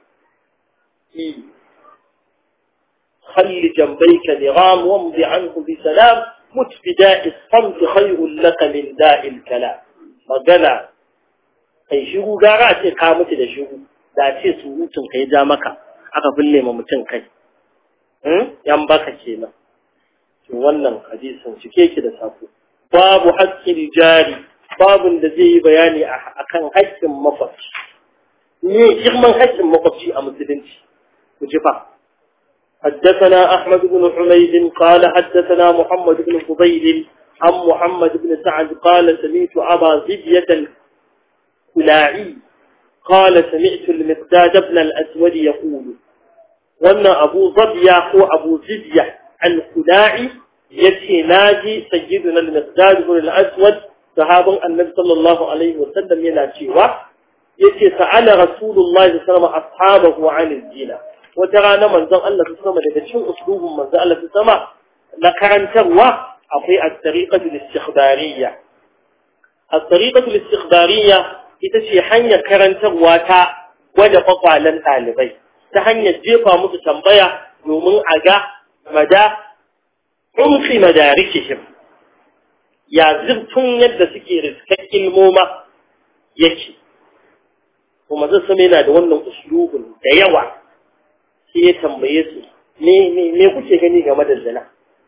خل جنبيك نغام وامضي عنه بسلام مت بداء الصمت خير لك من داء الكلام magana kai shiru gara a ce ka mutu da shiru da ce surutun kai ja maka aka bulle ma mutum kai yan baka kenan wannan hadisin cike ki da sako babu haƙƙin jari babun da zai yi bayani akan haƙƙin makwabci ne girman haƙƙin makwabci a musulunci ku ji fa حدثنا أحمد بن حميد قال حدثنا محمد بن فضيل عن محمد بن سعد قال سمعت أبا زبية الكلاعي قال سمعت المقداد بن الأسود يقول وأن أبو ظبية هو أبو زبية al-Khudai yace naji sayyiduna al-Miqdad ibn al-Aswad sahabin Annabi sallallahu alaihi wasallam yana cewa yace sa'ala Rasulullahi sallallahu alaihi wasallam ashabahu 'an al-zina wata rana manzon Allah sama daga cikin uslubin manzon Allah sama na karantarwa akwai at-tariqatu al-istikhbariyya at-tariqatu al-istikhbariyya ita ce hanyar karantarwa ta gwada kwakwalen ɗalibai ta hanyar jefa musu tambaya domin a ga mada umfi madarikihim ya zurfin yadda suke riskar ilmoma yake kuma zai sami yana da wannan uslubin da yawa sai ya tambaye su me kuke gani game da zina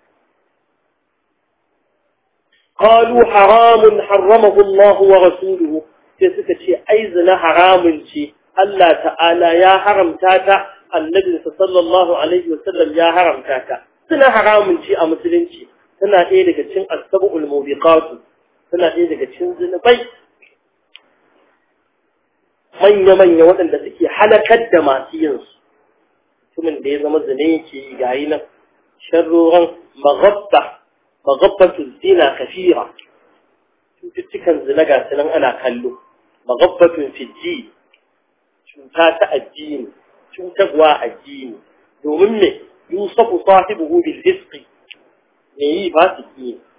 قالوا حرام حرمه الله ورسوله sai suka ce ai zina haramun ce Allah ta'ala ya haramta ta annabi sallallahu alaihi wasallam ya haramta ta suna haramun ce a musulunci tana ɗaya daga cikin asbabul mubiqatu tana ɗaya daga cikin zinubai manya manya waɗanda suke halakar da masu yin su mutumin da ya zama zina yake gayi nan sharroran maghabba maghabbatu zina kafira cututtukan zina ga nan ana kallo magabbatun fiji cuta ta addini cutarwa addini domin me yusufu sahibuhu bil fisqi me yi fasiki ne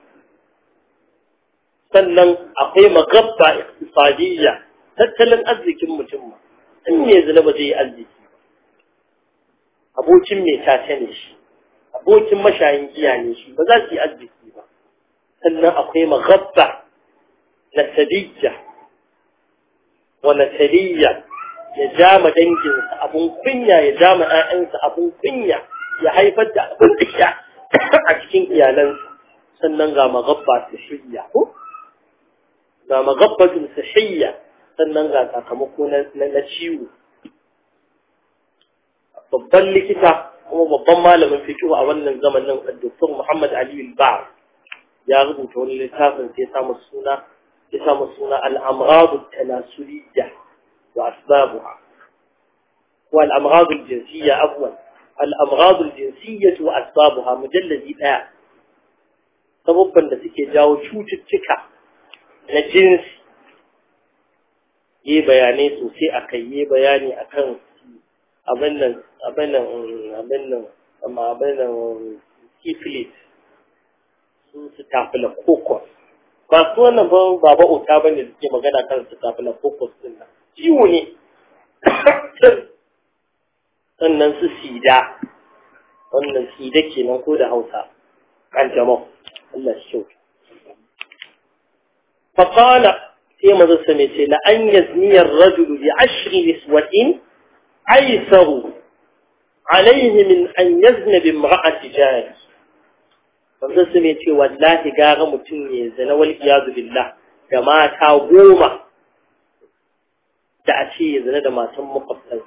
sannan akwai magabba iqtisadiyya tattalin arzikin mutum ma in me zina ba zai yi arziki abokin me tace ne shi abokin mashayin giya ne shi ba za su yi arziki ba sannan akwai magabba nasabiyya wa nasabiyya ya jama danginsa abun kunya ya jama ƴaƴansa abun kunya ya haifar da abin da a cikin iyalansa sannan ga magabba sahiyya ko ga magabbatun sahiyya sannan ga sakamako na ciwo babban likita kuma babban malamin fiqh a wannan zamanin Dr. Muhammad Ali al-Ba'ar ya rubuta wani littafin sai ya samu suna ya samu suna al-amrad at-tanasuliyya wa asbabuha wa al-amrad al-jinsiyya afwan al-amrad al-jinsiyya wa asbabuha mujalladi daya sababban da suke jawo cututtuka na jinsi yi bayanai sosai akai yi bayani akan abin nan abin nan abin nan amma abin nan syphilis su su tafila kokos ba su wannan ba baba ota ba ne suke magana kan su tafila kokos din nan ciwo ne sannan su sida wannan sida kenan ko da hausa kan jama'u Allah shi kyau فقال كما ذا لأن يزني الرجل بعشر نسوة أيسر عليه من أن يزن بامرأة جاري wanda su ne ce wallahi gara mutum ya zana wal iyadu billah da mata goma da a ce ya zana da matan makwabtan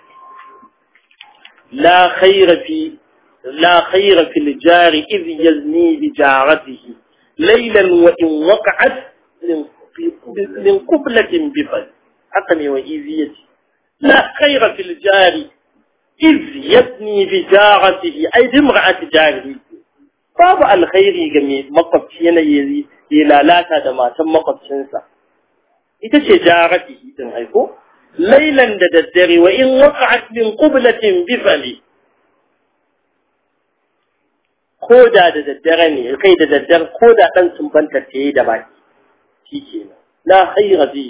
la khaira fi la khaira fil jari idh yazni bi jaratihi laylan wa in waqa'at min qublatin bi fal haka ne wa iziyati لا خير في الجار إذ يبني بجارته أي بامرأة جاره باب الخير جميع مقبتين يلالاتا دما تم مقبتنسا ita ce jaratihi din aiko lailan da daddare wa in waqa'at min qublatin bifali ko da da daddare ne kai da daddare ko da dan sumbanta ta yi da baki shikenan la khayra bi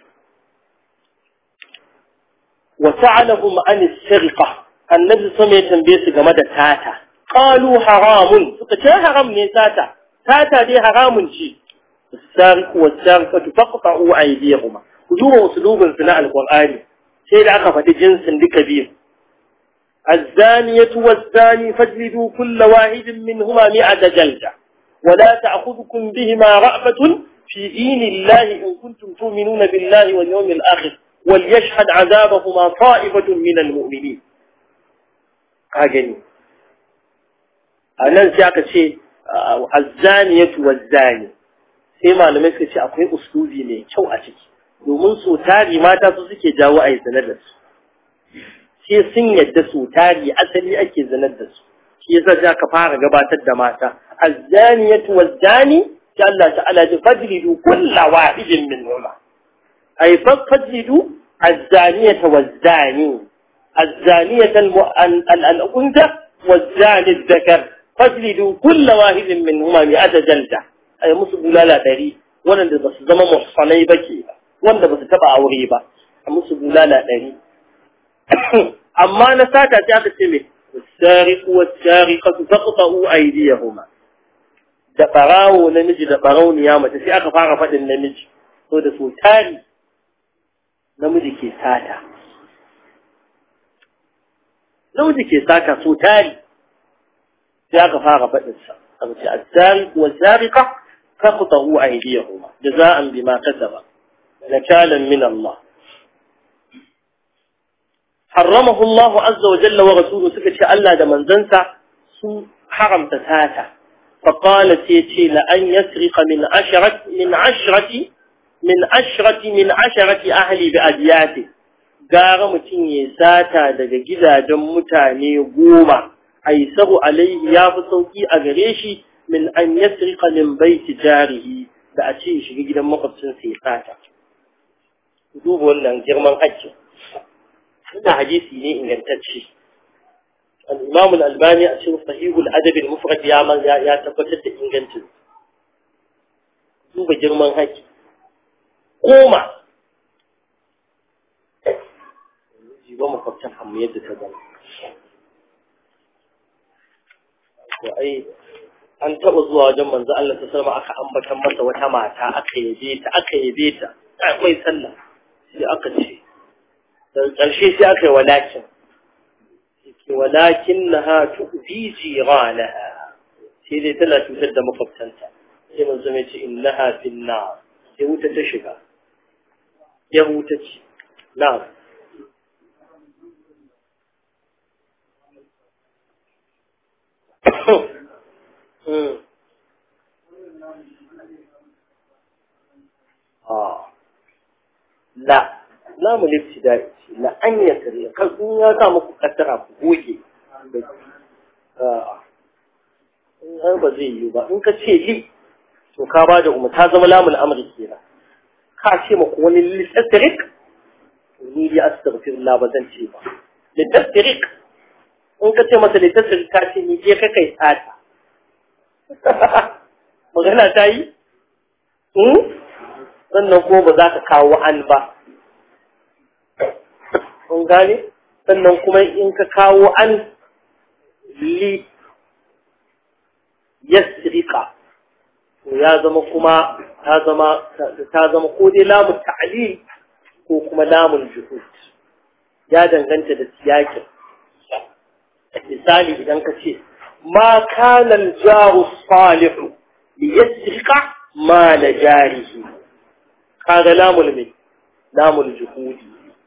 وسألهم عن السرقة النبي صلى الله عليه وسلم بيس game da tata qalu haramun suka ce haram ne tata tata dai haramun ce sariqu wasariqatu faqta'u aydiyahuma ku duba usulubin su na alqur'ani sai da aka faɗi jinsin duka biyu الزانية والزاني فاجلدوا كل واحد منهما مئة جلدة ولا تأخذكم بهما رأفة في دين الله إن كنتم تؤمنون بالله واليوم الآخر وليشهد عذابهما طائفة من المؤمنين هاجني anan sai aka ce azzaniyatu wazzani sai malamai suka ce akwai uslubi mai kyau a ciki domin so tari mata su suke jawo a yi zanar da su sai sun yadda so tari asali ake zanar da su shi yasa sai aka fara gabatar da mata az-zaniyatu waz-zani sai Allah ta'ala ya fajlidu kullu wahidin minhuma ay fajlidu az-zaniyata waz-zani az-zaniyata al-unsa waz-zani adh-dhakar fajlidu kullu wahidin minhuma mi'ata jalda ay musu bulala dari wanda ba su zama muhsanai ba ke wanda ba su taba aure ba a musu bulala dari amma na sata ta aka ce mai والسارق والسارقة فاقطعوا أيديهما da ɓarawo namiji da ɓarauniya mace sai aka fara faɗin namiji so da so tari namiji ke sata namiji ke sata so tari sai aka fara faɗin sa aka ce as-sariq wa sariqa faqtahu aydiyahuma jaza'an bima kasaba nakalan min Allah حرمه الله عز وجل ورسوله سكت الله ده منزنسا سو حرم تساتا فقال سيتي لأن يسرق من عشرة من عشرة من عشرة من عشرة أهلي بأدياته gara mutum ya sata daga gidajen mutane goma aisaru alaihi ya fi sauki a gare shi min an yasrika min baiti jarihi da a ce shiga gidan makwabcinsa ya sata duba wannan girman hakkin هذا حديثي ne ingantacce al-Imam al-Albani a cikin Sahih al-Adab al-Mufrad ya man ya tabbatar da ingancin duba girman haƙi koma jiba makwabtan amma yadda ta zama to ai an taɓa zuwa wajen manzo Allah ta sallama aka ambatan masa wata mata aka yabe ta aka yabe ta akwai sallah sai aka ce daga ƙarshe sai aka yi walakin ke walakin na ha tuɓi jiranaha sai dai tana cutar da makwabtanta sai mun zama ce in na hafin na sai wuta ta shiga ya wuta ce na la namu libtida'i ce la an ya kare kan in ya sa muku kaddara ku goge in ba zai yi ba in ka ce li to ka ba da umar ta zama lamul amri kenan ka ce maku wani littattarik to ni ya astaghfirullah ba zan ce ba littattarik in ka ce masa littattarik ka ce ni je ka kai tsata magana ta yi sannan ko ba za ka kawo an ba kun gane sannan kuma in ka kawo an li yasrika to ya zama kuma ta zama ta zama ko dai lamun ta'lil ko kuma lamun juhud ya danganta da siyakin misali idan ka ce ma kana al-jaru salih li yasrika ma la jarihi kaga lamul mai lamul juhudi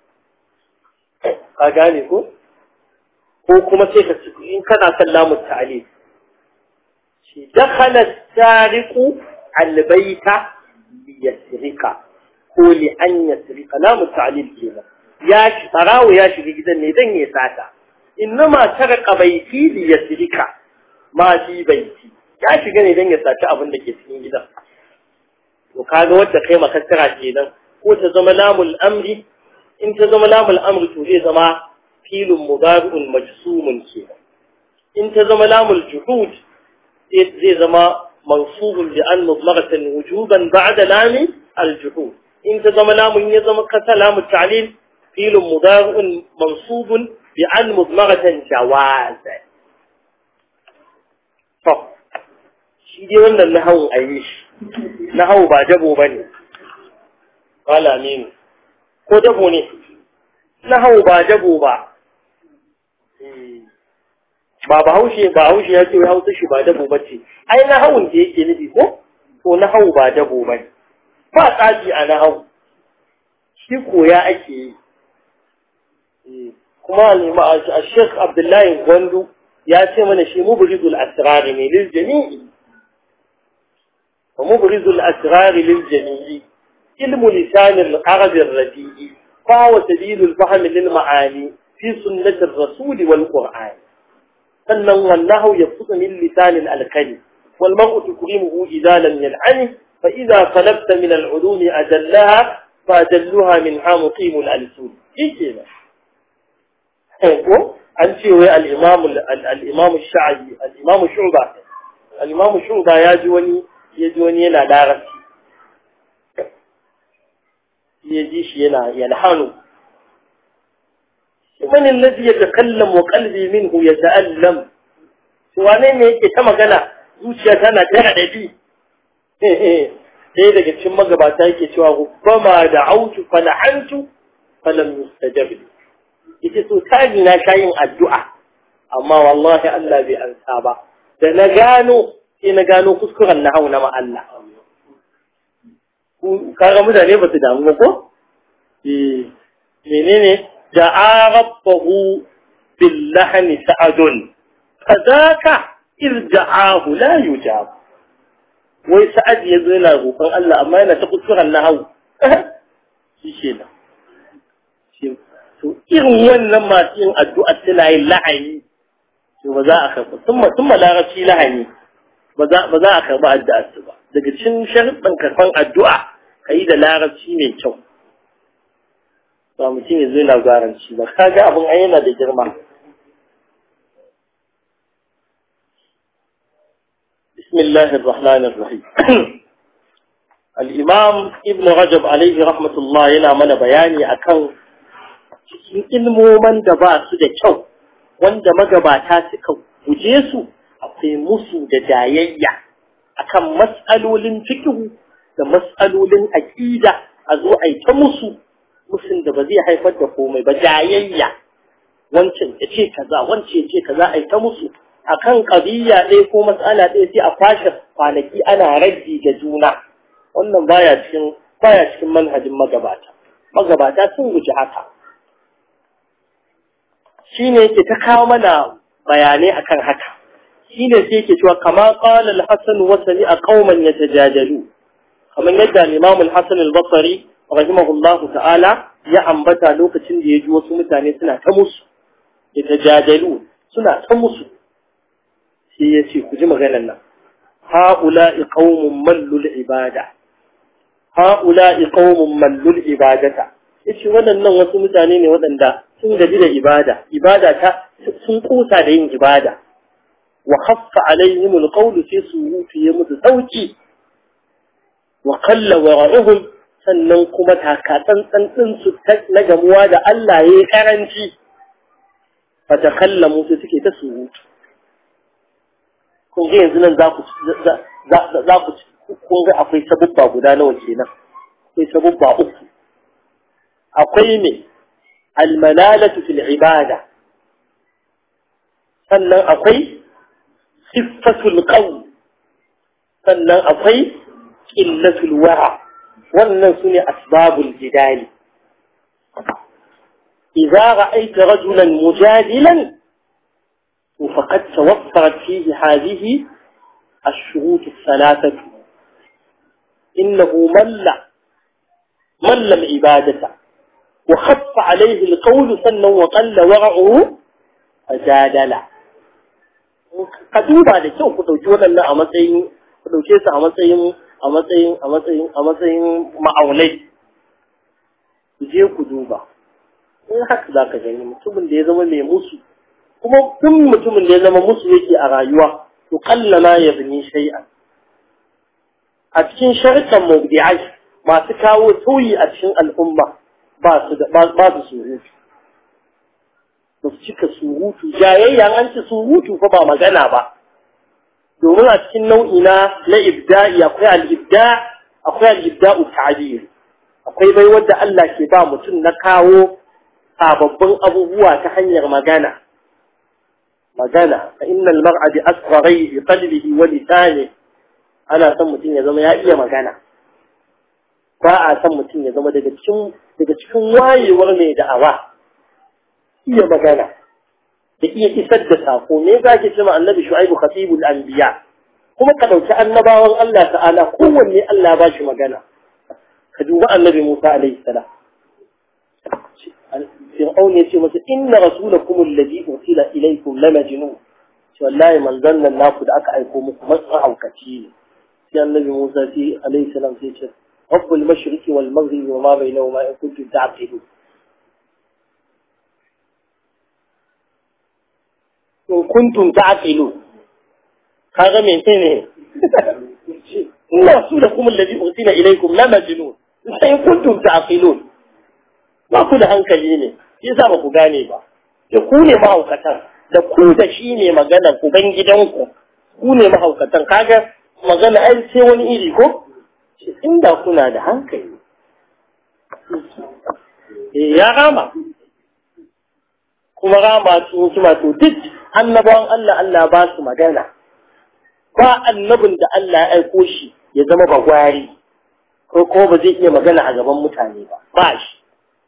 ka gane ko ko kuma sai ka in kana son lamun ta'alif shi dakhala sariqu albayta liyasrika ko li an yasrika lamun ta'alif kenan ya shi tarawo ya shiga gidan ne dan ya sata innama tarqa baiti liyasrika ma fi baiti ya shiga ne dan ya saci abin da ke cikin gidan to kaga wanda kai makassara kenan ko ta zama lamul amri in ta zama lamul amri to zai zama filin mudari'un majsumun kenan in ta zama lamul juhud zai zama mansubun bi an mudmaratan wujuban ba'da lami al-juhud in ta zama lamun ya zama kasa lamu ta'lil filin mudari'un mansubun bi an mudmaratan jawaza to shi dai wannan nahawun ayi shi nahawu ba dabo bane qala aminu ko dabo ne na hau ba dabo ba ba ba haushe ba haushe ya ce hausa shi ba dabo ba ce ai na haun da yake nufi ko to na hau ba dabo ba ne ba tsaji a na hau shi koya ake yi kuma a shek abdullahi gwandu ya ce mana shi mubrizul asrari ne lil jami'i wa mubrizul asrari lil jami'i علم لسان العرب الرديء فهو سبيل الفهم للمعاني في سنة الرسول والقرآن sannan wallahu yabsutu min lisanil alkali wal mar'u tukrimuhu idza lam yal'ani fa idza talabta min al'ulum ajallaha fa ajalluha min hamuqim al-alsun yake ko an ce wai al-imam al-imam ash-sha'bi al-imam shu'ba al-imam shu'ba ya ji wani ya ji wani yana larabci ya ji shi yana yalhanu من الذي يتكلم وقلبي منه يتألم wane ne yake ta magana zuciya tana tana da bi sai daga cikin magabata yake cewa rubbama da autu fa la'antu fa lam yustajab li yace so tani na kayin addu'a amma wallahi Allah bai ansa ba da na gano sai na gano kuskuren na hauna ma Allah kaga mutane ba su damu ko eh menene دعا ربه باللحن سعد فذاك إذ دعاه لا يجاب wai sa'ad ya zo yana roƙon Allah amma yana ta kuskuren na hau shi ke nan to irin wannan masu yin addu'a suna yin la'ani to ba za a karɓa sun ma larabci lahani ba za a karɓa addu'a su ba daga cikin sharuɗin karɓan addu'a ka yi da larabci mai kyau ba mutum ya zo yana garanci ba kaga abin ai yana da girma بسم الله الرحمن الرحيم الإمام ابن رجب عليه رحمة الله yana mana bayani akan cikin ilmoman da ba su da kyau wanda magabata suka guje su akwai musu da jayayya akan mas'alolin fiqh da mas'alolin aqida a zo a yi ta musu musun da ba zai haifar da komai ba jayayya wancan ya ce kaza wancan ya ce kaza a yi ta musu akan ƙabiya ɗaya ko matsala ɗaya sai a kwashe kwanaki ana raddi ga juna wannan baya cikin baya cikin manhajin magabata magabata sun guji haka shine yake ta kawo mana bayanai akan haka shine sai yake cewa kama qala al-hasan wa sami'a qauman yatajajalu kamar yadda al-imam al-hasan al-basri rahimahullahu ta'ala ya ambata lokacin da ya ji wasu mutane suna ta musu yatajajalu suna ta musu sai ya ce ku ji maganar nan ha'ula'i qaumun mallul ibada ha'ula'i qaumun mallul ibadata yace waɗannan wasu mutane ne waɗanda sun gaji da ibada ibada ta sun kusa da yin ibada wa khaffa alaihim alqawlu sai su ya musu sauki wa qalla wara'uhum sannan kuma takatsantsan din su na gamuwa da Allah yayi karanci fa takallamu sai suke ta surutu kun ga yanzu nan za ku za ku kun ga akwai sabubba guda nawa kenan akwai sabubba uku akwai ne almalalatu fil ibada sannan akwai siffatul qawl sannan akwai qillatul wara wannan sune asbabul jidali idza ra'aita rajulan mujadilan فقد توفرت فيه هذه الشروط الثلاثة إنه مل مل العبادة وخف عليه القول سنة وقل ورعه فجادل قدوبا da kyau ku dauki waɗannan a matsayin ku dauke su a matsayin a matsayin a matsayin a matsayin ma'aunai ku je ku duba in haka za ka gani mutumin da ya zama mai musu kuma duk mutumin da ya zama musu yake a rayuwa to kalla ma ya bini shay'an a cikin sharkan mubdi'ai masu kawo sauyi a cikin al'umma ba su da ba su surutu ba su cika surutu jayayya an ci surutu fa ba magana ba domin a cikin nau'i na na ibda'i akwai al-ibda akwai al-ibda'u ta'bir akwai bai wanda Allah ke ba mutum na kawo sababbin abubuwa ta hanyar magana magana fa innal mar'a bi asgharihi qalbihi wa lisanihi ana son mutum ya zama ya iya magana ba a son mutum ya zama daga cikin daga cikin wayewar mai da'awa iya magana da iya isar da sako me za ki cewa annabi shu'aibu khatibul anbiya kuma ka dauki annabawan Allah ta'ala kowanne Allah ba shi magana ka duba annabi Musa alaihi salam فرعون يسي مثلا إن رسولكم الذي أرسل إليكم لمجنون shi wallahi manzon nan naku da aka aiko muku matsan haukaci ne sai annabi Musa sai alaihi salam sai ce rabbul mashriqi wal maghribi wa ma bainahuma in kuntum ta'qilun in kuntum ta'qilun kaga menene ina su da kuma alladhi ursila ilaykum la majnun sai in kuntum ta'qilun ba ku da hankali ne yasa ba ku gane ba da ku ne mahaukatan da ku da shi ne magana ku ban gidanku ku ne mahaukatan kaga magana ai sai wani iri ko inda kuna da hankali eh ya rama kuma rama cikin hikima to duk annabawan Allah Allah ba su magana ba annabin da Allah ya aiko shi ya zama bagwari ko ko ba zai iya magana a gaban mutane ba ba shi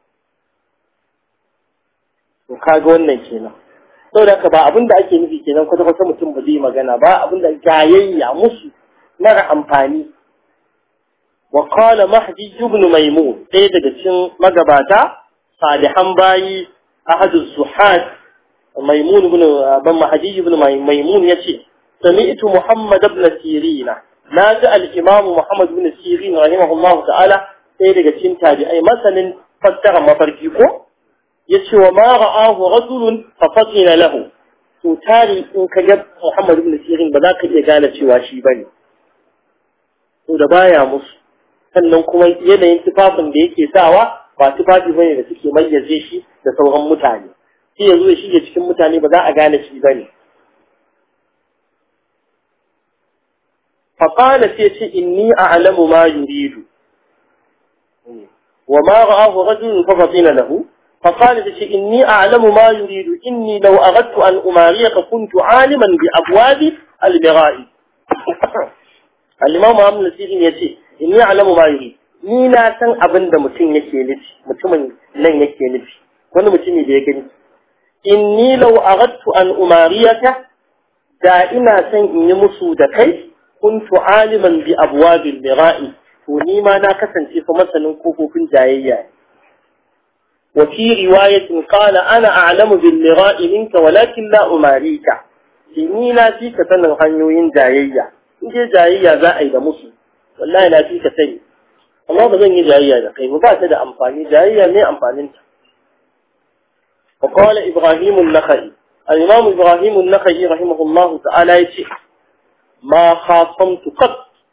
to kaga wannan kenan saboda haka ba abin da ake nufi kenan kwata kwata mutum ba zai magana ba abin da jayayya musu mara amfani wa qala mahdi ibn maimun ɗaya daga cikin magabata salihan bayi ahadu zuhad maimun ibn ban mahdi ibn maimun yace sami'tu muhammad ibn sirina naji al-imam muhammad ibn sirin rahimahullahu ta'ala ɗaya daga cikin tabi'ai masanin fassara mafarki ko yace wa ma ra'ahu rajulun fa fatina lahu to tari in ka ga Muhammad ibn Sirin ba za ka iya gane cewa shi bane to da baya musu sannan kuma yanayin tufafin da yake sawa ba tufafi bane da suke mayyaze shi da sauran mutane sai yanzu ya shige cikin mutane ba za a gane shi bane فقال سيتي إني أعلم ما يريد وما رآه رجل ففطن له فقال تشي إني أعلم ما يريد إني لو أردت أن أماريك كنت عالما بأبواب البغاء الإمام محمد السيرين يتي إني أعلم ما يريد ni na san abin da mutum yake nufi mutumin nan yake nufi wani mutumi da ya gani inni law aradtu an umariyaka da ina san in yi musu da kai kuntu aliman bi abwabil mira'i to ni ma na kasance fa masanin kofofin jayayya ne وفي رواية قال أنا أعلم بالمراء منك ولكن لا أماريك ni na fi ka sanin hanyoyin jayayya in je jayayya za a yi da musu wallahi na fi ka sani amma ba zan yi jayayya da kai ba ta da amfani jayayya ne amfanin ta wa qala ibrahim an-nakhai al-imam ibrahim an-nakhai rahimahullah ta'ala yace ma khasamtu qat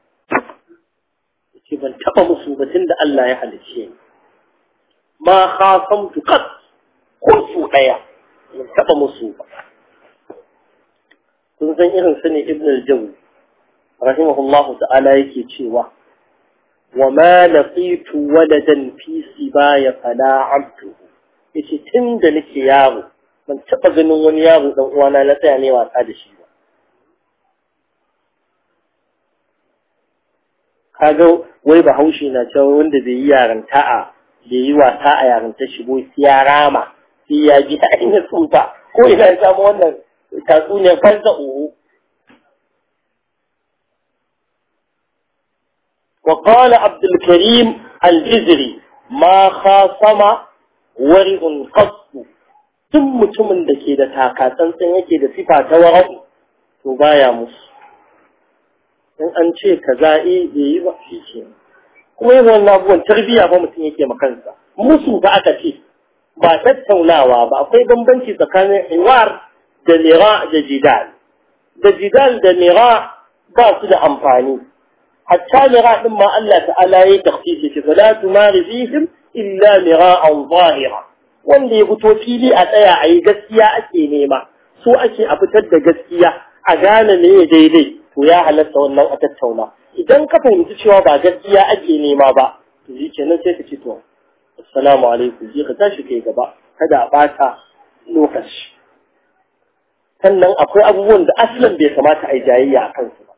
yace ban taba musu batun da Allah ya halicce ni ma khasamtu qat ko su daya ban taba musu ba kun san irin su ne ibn al-jawzi rahimahullahu ta'ala yake cewa wa ma laqitu waladan fi sibaya fala abdu yace tun da nake yaro ban taba ganin wani yaro dan uwana na tsaya ne wasa da shi ba kaga wai bahaushe na cewa wanda bai yi yaranta a bai yi wasa a yaranta shi bo sai ya rama sai ya ji ainihin tsufa ko ina ya samu wannan tatsuniyar fansa uhu وقال عبد الكريم الجزري ما خاصم ورع قط duk mutumin da ke da takatsantsan yake da sifa ta wara'u to baya musu in an ce ka za'i bai yi ba shi ke kuma yin wannan abubuwan tarbiyya ba mutum yake makansa musu ba aka ce ba tattaunawa ba akwai bambanci tsakanin hiwar da lira da jidal da jidal da lira ba su da amfani hatta lira din ma Allah ta'ala ya takhsisi shi fala tumari fihim illa mira'an zahira wanda ya fito fili a tsaya a yi gaskiya ake nema so ake a fitar da gaskiya a gane me daidai to ya halatta wannan a tattauna idan ka fahimci cewa ba gaskiya ake nema ba to shi kenan sai ka ce to assalamu alaikum sai ka tashi kai gaba kada a bata lokaci sannan akwai abubuwan da aslan bai kamata a yi jayayya a kansu ba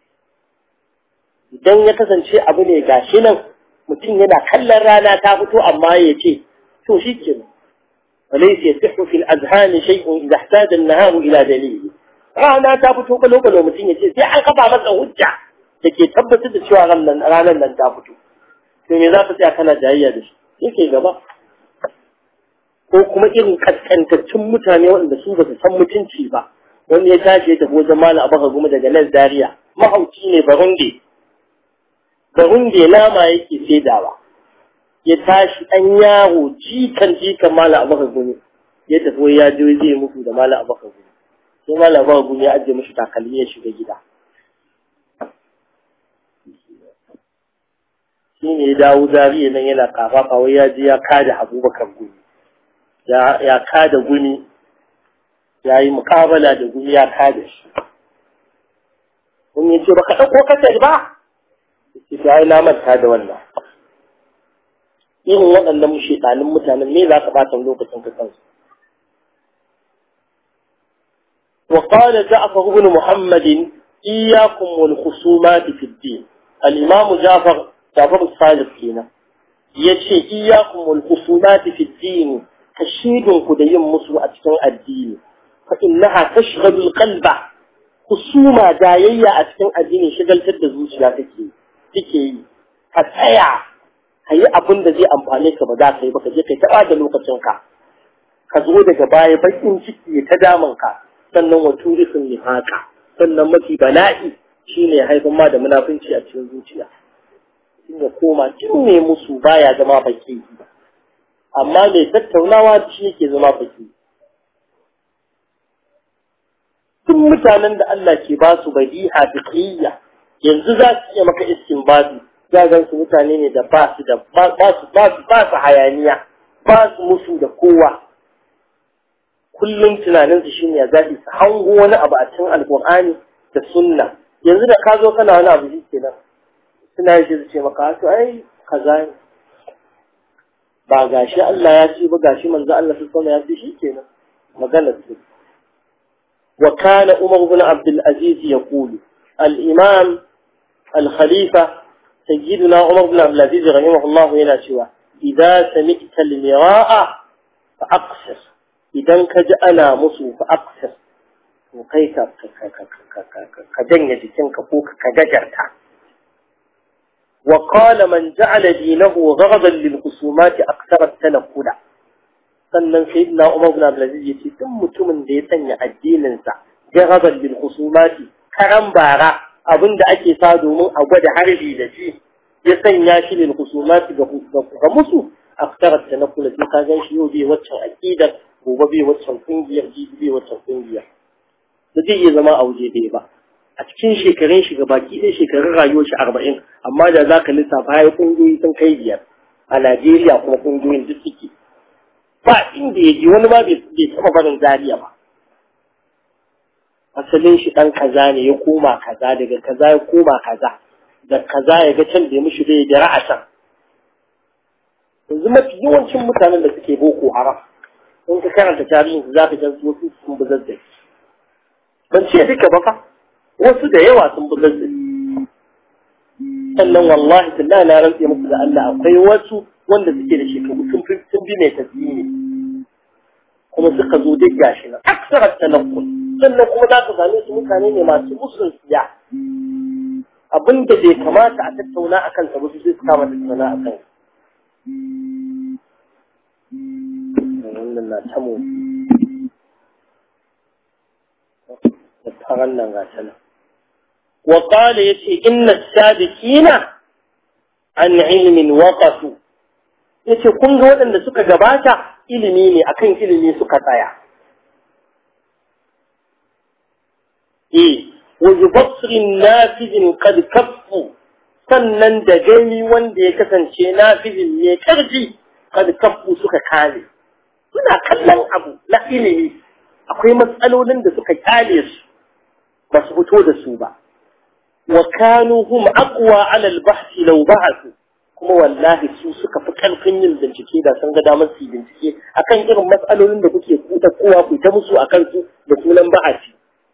idan ya kasance abu ne gashi nan mutum yana kallon rana ta fito amma ya ce to shi ke وليس يصح في الأذهان شيء إذا احتاج النهار إلى دليل rana ta fito kalo kalo mutum ya ce sai an kafa masa hujja da ke tabbatar da cewa ranar nan ta fito to me za ka tsaya kana jayayya da shi yake gaba ko kuma irin kaskantaccen mutane waɗanda su ba su san mutunci ba wani ya tashi ya tafi wajen malam abaka goma daga nan zaria mahauci ne barundi barundi nama yake saidawa ya tashi ɗan yaro jikan jikan malam abaka goma ya tafi ya je zai mutu da malam abaka goma sai malam abaka goma ya ajiye mashi takalmi ya shiga gida shi ne ya dawo zariya nan yana kafafa wai ya je ya kada abubakar gumi ya kada gumi ya yi mukabala da gumi ya kada shi wani ya ce baka ɗauko kasar ba ya ce ai na manta da wannan irin waɗannan shaɗanin mutanen me za ka ɓata lokacin ka kansu وقال جعفر بن محمد إياكم والخصومات في الدين الإمام جعفر جعفر الصادق هنا يشي إياكم والخصومات في الدين كشيد كدين مصر أتكن الدين فإنها تشغل القلب خصومة دايية أتكن الدين شغل تدزوش لا تكي تكي فتايا هي أبن ذي أمبانيك بذاك يبقى جيكي تأاد لوقتنك كزودك باي بيكين شكي يتدامنك sannan wa turisun nifaka sannan mafi bala'i shine haifin ma da munafunci a cikin zuciya sun ya koma cin ne musu baya zama baki amma mai tattaunawa shi yake zama baki duk mutanen da Allah ke ba su badiha fiqhiyya yanzu za su iya maka istinbadi za gan su mutane ne da ba su da ba su ba su ba su hayaniya ba su musu da kowa kullum tunaninsu shine ya zaɓi su hango wani abu a cikin alƙur'ani da sunna yanzu da ka zo kana wani abu shi kenan suna yi su ce maka to ai kaza ne ba gashi Allah ya ce ba gashi manzo Allah su sama ya ce shi kenan magana ce wa kana Umar ibn Abdul Aziz yaqulu al-imam al-khalifa sayyidina Umar ibn Abdul Aziz rahimahullah yana cewa idza sami'ta al-mira'a fa aqsir idan ka ji ana musu fa aksir to kai ka ka janye jikinka ko ka gajarta wa qala man ja'ala dinahu ghadaban lil khusumati akthara tanquda sannan sayyidina Umar ibn Abdul Aziz yace duk mutumin da ya sanya addinin sa ghadaban lil khusumati karan bara abinda ake sa domin a gwada harbi da shi ya sanya shi lil khusumati ga musu akthara tanquda sai ka gan shi yau bai waccan aqidar gobe bai waccan kungiyar jibi bai waccan kungiyar da zai iya zama a waje ɗaya ba a cikin shekarun shi baki ɗaya shekarun rayuwar shi arba'in amma da za ka lissafa ya kungiyoyi sun kai biyar a Najeriya kuma kungiyoyin duk suke ba inda ya ji wani ba bai taɓa barin Zariya ba asalin shi ɗan kaza ne ya koma kaza daga kaza ya koma kaza da kaza ya ga can da ya mishi bai da ra'asan yanzu mafi yawancin mutanen da suke boko haram in ka karanta tarihin su za ka gan wasu sun bi zazzaki ban ce duka ba fa wasu da yawa sun bi zazzaki sannan wallahi tallahi na rantse muku da Allah akwai wasu wanda suke da shekaru sun fi sun bi mai tasiri kuma suka zo duk gashi nan aksarar tanakkul sannan kuma za ka same su mutane ne masu musun siya abinda bai kamata a tattauna akan sa ba su sai su kama tattauna akan wannan na ta mu da faran nan ga ta nan wa qala yace inna as-sabiqina an ilmin waqafu yace kun ga waɗanda suka gabata ilimi ne akan ilimi suka tsaya eh wa yubsirin nafizin qad kaffu sannan da gani wanda ya kasance nafizin ne karfi qad kaffu suka kare suna kallon abu na ilimi akwai matsalolin da suka kyale su ba su fito da su ba wa kanu hum aqwa ala al-bahth law ba'athu kuma wallahi su suka fi karfin yin bincike da sun ga damar su bincike akan irin matsalolin da kuke kuta kowa ku ta musu akan su da sunan ba'ati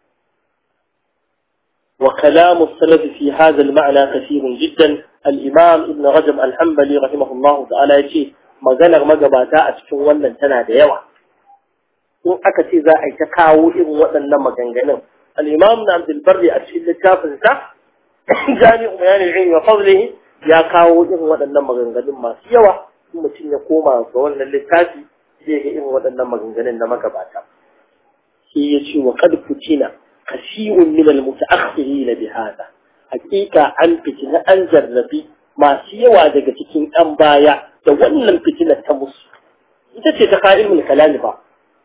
وكلام السلف في هذا المعنى كثير جدا الإمام ابن رجب الحنبلي رحمه الله تعالى يقول maganar magabata a cikin wannan tana da yawa in aka ce za a yi ta kawo irin waɗannan maganganun al-imam na abdul barri a cikin littafin sa jami'u bayanin ilmi wa fadlihi ya kawo irin waɗannan maganganun masu yawa in mutum ya koma ga wannan littafi zai ga irin waɗannan maganganun na magabata sai ya ce wa qad futina kasirun min al-mutaakhirin bi hada hakika an fitina an zarrabi masu yawa daga cikin ɗan baya da wannan fitinar ta musu ita ce ta ka ilmul kalam ba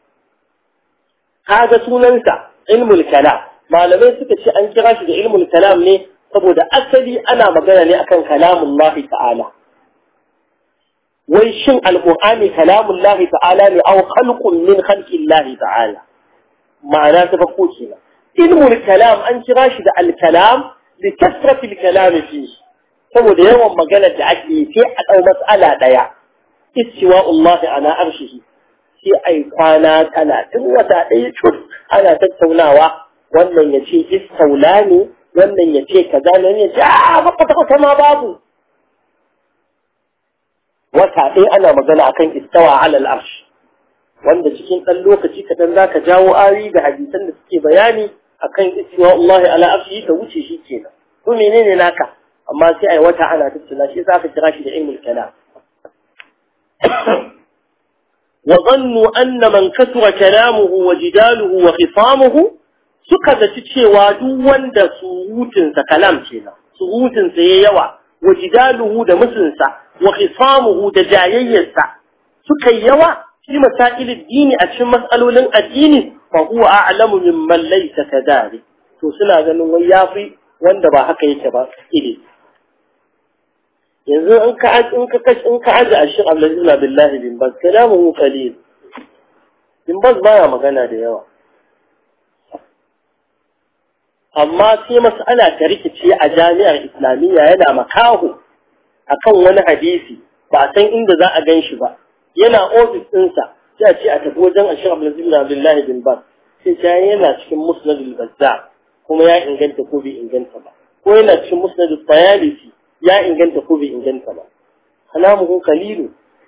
kaga sunansa ilmul kalam malamai suka ce an kira shi da ilmul kalam ne saboda asali ana magana ne akan kalamun lahi ta'ala wai shin alqur'ani kalamun lahi ta'ala ne aw khalqun min khalqin lahi ta'ala ma'ana ta farko kenan ilmul kalam an kira shi da al-kalam li kasrati al-kalam fihi saboda yawan magana da ake yi sai a ɗau matsala ɗaya istiwa Allah ala arshihi sai ai kwana talatin wata ɗaya cur ana tattaunawa wannan ya ce istaula ne wannan ya ce kaza ne ya ce a baka ta ma babu wata ɗaya ana magana akan istawa ala al'arsh wanda cikin ɗan lokaci kaɗan za ka jawo ayoyi da hadisan da suke bayani akan istiwa Allah ala arshihi ka wuce shi kenan to menene naka amma sai ai wata ana tattuna shi za ka kira shi da ilmul kalam wa dhannu anna man kasura kalamuhu wa jidaluhu wa khisamuhu suka zaci cewa duk wanda surutun sa kalam kenan surutun sa yayi yawa wa jidaluhu da musunsa wa khisamuhu da jayayyarsa suka yawa fi masailid dini a cikin mas'alolin addini fa huwa a'lamu mimman laysa kadhalik to suna ganin wai yafi wanda ba haka yake ba ilimi yanzu in ka in ka kashi in ka aje ashir Abdulaziz billahi bin Baz kalamuhu qalil bin Baz baya magana da yawa amma sai mas'ala ta rikice a jami'ar islamiyya yana makaho akan wani hadisi ba a san inda za a gan shi ba yana ofis ɗinsa sai a ce a tafi wajen ashir Abdulaziz billahi bin Baz sai ta yana cikin musnadul bazzar kuma ya inganta ko bai inganta ba ko yana cikin musnadul bayalisi ya inganta ko bai inganta ba kalamuhu qalilu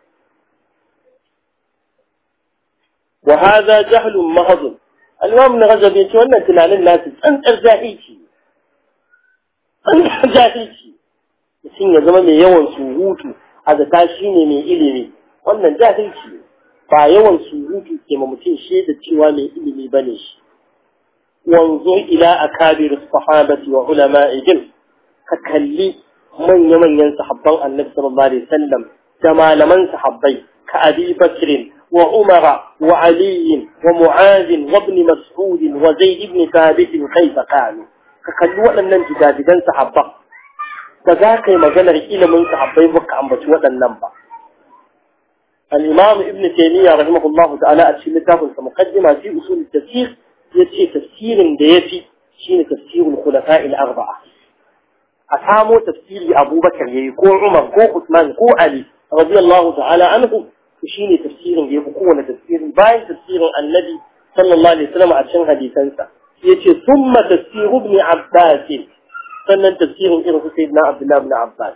wa hadha jahlun mahd al-imam an-ghazali yace wannan tunanin nasu tsantsar jahilci tsantsar jahilci mutum ya zama mai yawan surutu a zata shine mai ilimi wannan jahilci ba yawan surutu ke ma mutum shaida cewa mai ilimi bane shi wanzu ila akabir sahabati wa ulama'ihim ka kalli manya-manyan sahabban annabi sallallahu alaihi wasallam da malaman sahabbai ka Abi Bakr wa Umar wa Ali wa Mu'adh wa Ibn Mas'ud wa Zaid ibn Thabit kaifa kanu ka kalli waɗannan gidajidan sahabban da za ka yi maganar ilimin sahabbai ba ka ambaci waɗannan ba al-Imam Ibn Taymiyyah rahimahullah ta'ala a cikin littafin sa muqaddima fi usul at-tafsir yace tafsirin da yafi shine tafsirul khulafa'il arba'a a samo tafsiri abubakar yayi ko umar ko usman ko ali radiyallahu ta'ala anhu to shine tafsirin da yafi kowane tafsiri bayan tafsirin annabi sallallahu alaihi wasallam a cikin hadisansa yace thumma tafsir ibn abbas sannan tafsirin irin su sayyidina abdullah ibn abbas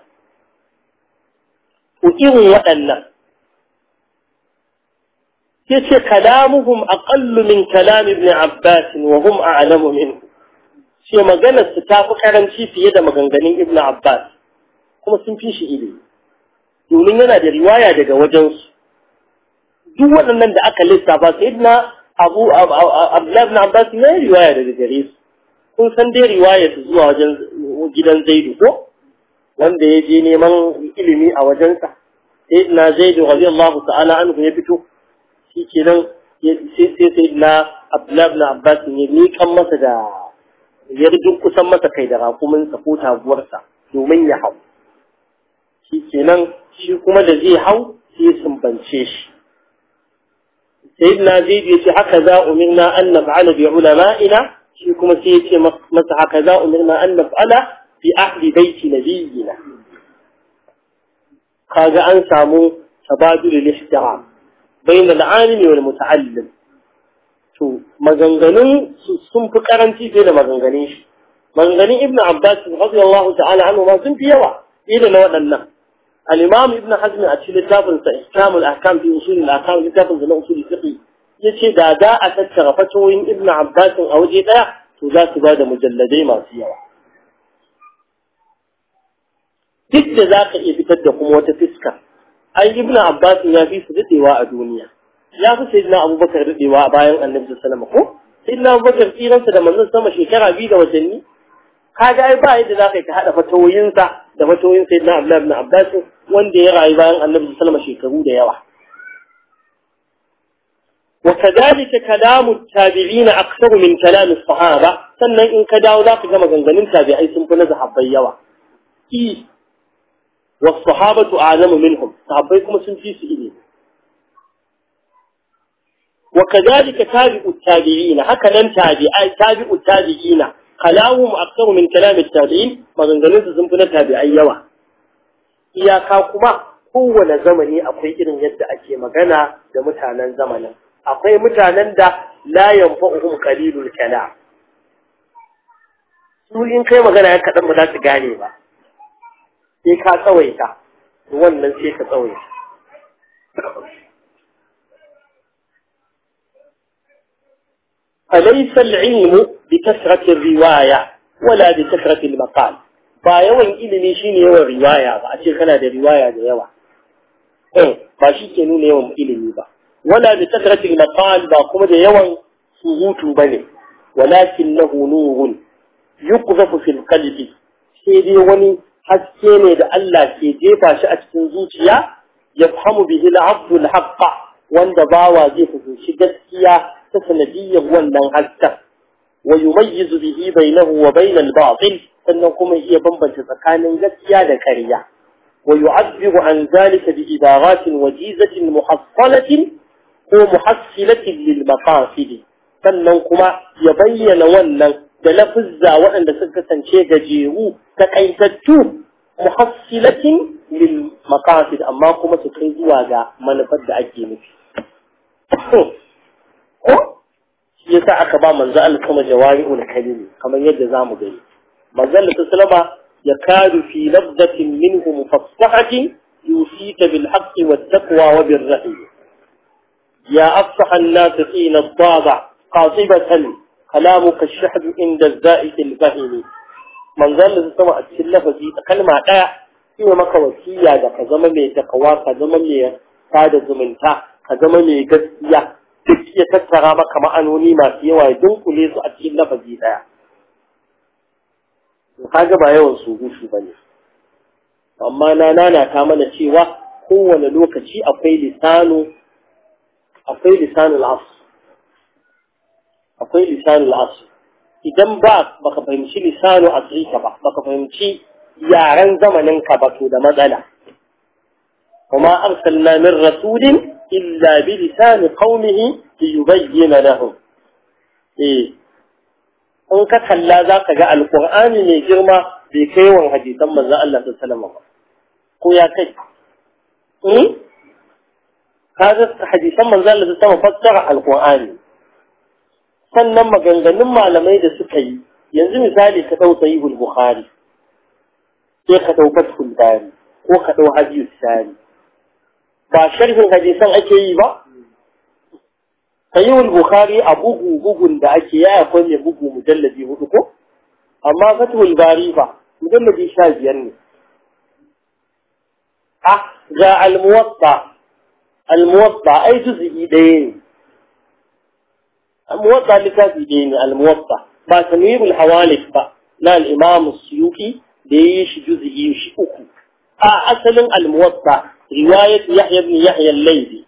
ko irin waɗannan yace kalamuhum aqallu min kalam ibn abbas wa hum a'lamu minhu ce maganar su ta fi karanci fiye da maganganun Ibn Abbas kuma sun fi shi ilimi domin yana da riwaya daga wajensu duk waɗannan da aka lissafa sai na Abu Abdullah ibn Abbas ya yi riwaya daga gare su kun san dai riwaya su zuwa wajen gidan Zaidu ko wanda ya je neman ilimi a wajensa sai na Zaidu radiyallahu ta'ala anhu ya fito shi kenan sai sai na Abdullah ibn Abbas ne miƙan masa da ya kusan masa kai da rakuminsa ko taguwarsa domin ya hau shi kenan shi kuma da zai hau sai sumbance shi sayyidina zaid ya ce haka za umirna an naf'ala bi ulama'ina shi kuma sai ya ce masa haka za umirna an naf'ala bi ahli baiti nabiyina kaga an samu tabadul al-ihtiram bayna al-alimi wal muta'allim to maganganun sun fi karanci fiye da maganganun shi maganganun ibn abbas radiyallahu ta'ala anhu ma sun fi yawa fiye da na waɗannan al-imam ibn hazm a cikin littafin sa ihkamul ahkam fi usul al-ahkam littafin na usul fiqh yace da da a tattara fatoyin ibn abbas a waje daya to za su ba da mujalladai masu yawa duk da za ka iya fitar da kuma wata fiska ai ibn abbas ya fi su dadewa a duniya ya fi sai na abubakar daɗewa a bayan annabi sallama ko sai na Abubakar tsiransa da manzon sama shekara biyu da watanni kaga ai ba yadda za ka yi ka haɗa fatawoyinsa da fatawoyin sayyidina Abdullahi ibn Abbas wanda ya rayu bayan Annabi sallallahu alaihi shekaru da yawa وكذلك كلام التابعين أكثر من كلام الصحابة سنة إن كداو ذاك كما غنغنين تابعي سنفنا ذهب بيوا إيه والصحابة أعلم منهم صحابيكم سنفيس إليه وكذلك تابع التابعين هكذا تابعي تابع التابعين كلامهم أكثر من كلام التابعين ما غنغنين سنفنا تابعي يوا إياكا كما kowane zamani akwai irin yadda ake magana da mutanen zamanin akwai mutanen da la yanfa'uhum qalilul kalam su in kai magana ya kadan ba za su gane ba sai ka tsawaita wannan sai ka tsawaita أليس العلم بكثرة الرواية ولا بكثرة المقال ba yawan ilimi shine yawan riwaya ba a ce kana da riwaya da yawa eh ba shi ke nuna yawan ilimi ba ولا بكثرة المقال باقوم ده يوان سهوت بني ولكنه نور يقذف في القلب سيدي وني حسيني ده الله كي جيفا شأت تنزوتيا يفهم به العبد الحق وان باوا زي في شدتيا تسنديا وانا حتى ويميز به بينه وبين الباطل أنكم هي بمبن تسكان جسيا ذكريا ويعبر عن ذلك بإدارات وجيزة محصلة ko muhassilatin lil maqasid sannan kuma ya bayyana wannan da lafuzza waɗanda suka kasance gajeru takaitattu muhassilatin lil maqasid amma kuma su kai zuwa ga manufar da ake nufi ko shi yasa aka ba manzo Allah kuma jawami'ul kalimi kamar yadda zamu gani manzo Allah sallama yakadu fi lafzatin minhu mufassahatin yusika bil haqqi wat taqwa wa bir rahim يا أفصح الناطقين الضابع قاطبة كلامك الشحذ عند الزائد الفهم من ظل سمع السلة في كلمة لا هي مكا وسيا دا كزما مي تقوا كزما مي sada zumunta ka zama mai gaskiya duk ya tattara maka ma'anoni masu yawa ya dunkule su a cikin lafazi daya kaga ba yawan surutu bane amma na nana ta mana cewa kowane lokaci akwai lisanu akwai lisanul asr akwai lisanul asr idan ba baka fahimci lisanu asrika ba baka fahimci yaren zamanin ka ba to da matsala kuma arsalna min rasulin illa bi lisan qaumihi liyubayyin lahum eh in ka kalla zaka ga alqur'ani mai girma bai kai wan hadisan manzon Allah sallallahu alaihi wasallam ba ko ya kai eh kaga hadisan manzo Allah ta fassara alqur'ani sannan maganganun malamai da suka yi yanzu misali ka dau sahihul bukhari sai ka dau fathul bari ko ka dau hadith sari ba sharhin hadisan ake yi ba sahihul bukhari a bugu bugun da ake yi akwai mai bugu mujalladi hudu ko amma fathul bari fa mujalladi sha biyar ne ah ga al-muwatta الموضع أي جزء دين الموضع لكافي دين الموضع با تنوير الحوالف با لا الإمام السيوكي ديش جزء يشئكو أصلا الموضع رواية يحيى بن يحيى الليثي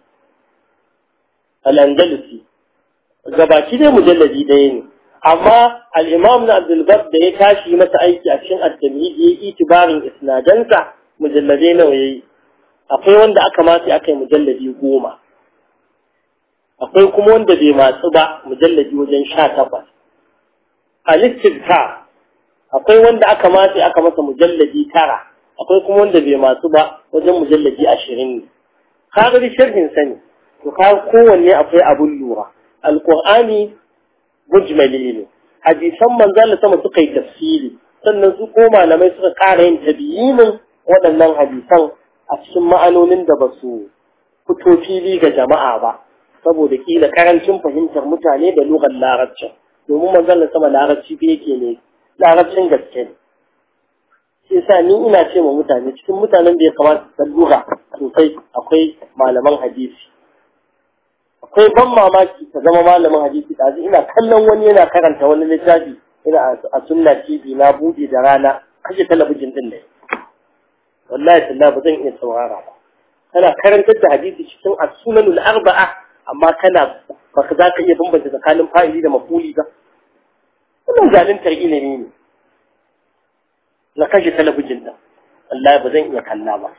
الأندلسي gabaki dai mujalladi ɗaya ne amma al-imam na Abdul da ya tashi masa aiki a cikin at-tamhid ya yi itibarin isnadansa mujalladai nawa yayi akwai wanda aka matse aka yi mujalladi goma akwai kuma wanda bai matsu ba mujalladi wajen sha takwas a listifta akwai wanda aka matse aka masa mujalladi tara akwai kuma wanda bai matsu ba wajen mujalladi ashirin ne ka ga sharhin sani to ka kowanne akwai abun lura alqur'ani mujmali ne hadisan manzon sama suka yi tafsiri sannan su ko malamai suka ƙara yin tabiinin waɗannan hadisan a cikin ma'anonin da ba su fito fili ga jama'a ba saboda kila karancin fahimtar mutane da lugar larabcin domin manzon sama larabci da yake ne larabcin gaske ne shi yasa ni ina ce ma mutane cikin mutanen da ya kamata su lura sosai akwai malaman hadisi akwai ban mamaki ka zama malamin hadisi ɗazu ina kallon wani yana karanta wani littafi ina a sunna tv na buɗe da rana kashe talabijin din ne wallahi talla ba zan iya saurara ba kana karantar da hadisi cikin as-sunanul arba'a amma kana ba ka za ka iya bambanta tsakanin fa'ili da mafuli ba wannan zaluntar ilimi ne na kashe talabijin din wallahi ba zan iya kalla ba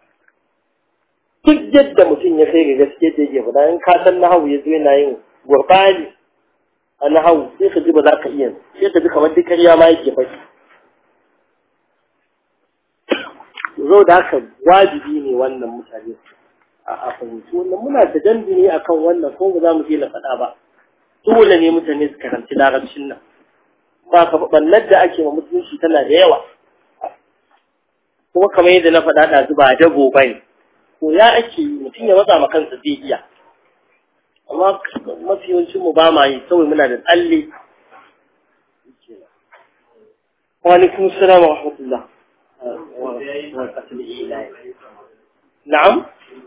duk yadda mutum ya kai ga gaske da yake faɗa in ka san nahawu ya zo yana yin gurbani a nahawu sai ka ji ba za ka iya sai ka ji kamar duk ƙarya ma yake faɗi zo da haka wajibi ne wannan mutane a fahimci wannan muna da dambi ne akan wannan ko ba za mu je na faɗa ba dole ne mutane su karanci larabcin nan ba ka ɓannar da ake ma musulunci tana da yawa kuma kamar yadda na faɗa ɗazu ba dago ba ne ko ya ake yi mutum ya matsa ma kansa zai iya amma mafi yawancin mu ba ma yi kawai muna da tsalle wa alaikum salam wa rahmatullah na'am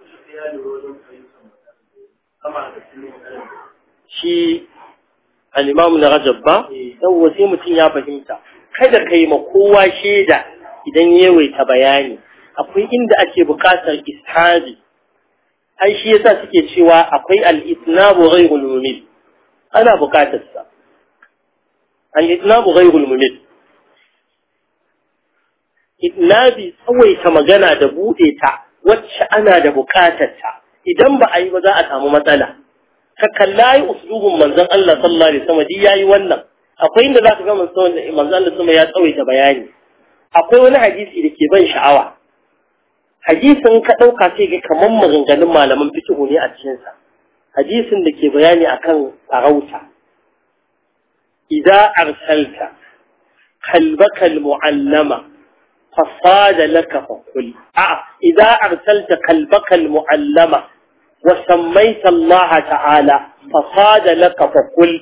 shi al-imam na rajab ba yawwa sai mutum ya fahimta kada kai ma kowa shaida idan yawaita bayani akwai inda ake buƙatar ishabi ai shi yasa suke cewa akwai al-itnabu ghayrul mumil ana buƙatar sa al-itnabu ghayrul mumil itnabi tsawaita magana da bude ta wacce ana da buƙatar ta idan ba a yi ba za a samu matsala ka kalla yi uslubun manzon Allah sallallahu alaihi wasallam yayi wannan akwai inda zaka ga manzon Allah sama ya tsawaita bayani akwai wani hadisi da ke ban sha'awa hadisin ka ɗauka sai ga kamar maganganun malaman fikihu ne a cikinsa hadisin da ke bayani akan farauta idza arsalta kalbaka almu'allama fasada laka fakul a idza arsalta kalbaka almu'allama wa sammaita Allah ta'ala fasada laka fakul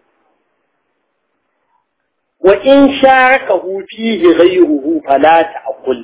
wa in sharakahu fihi ghayruhu fala ta'kul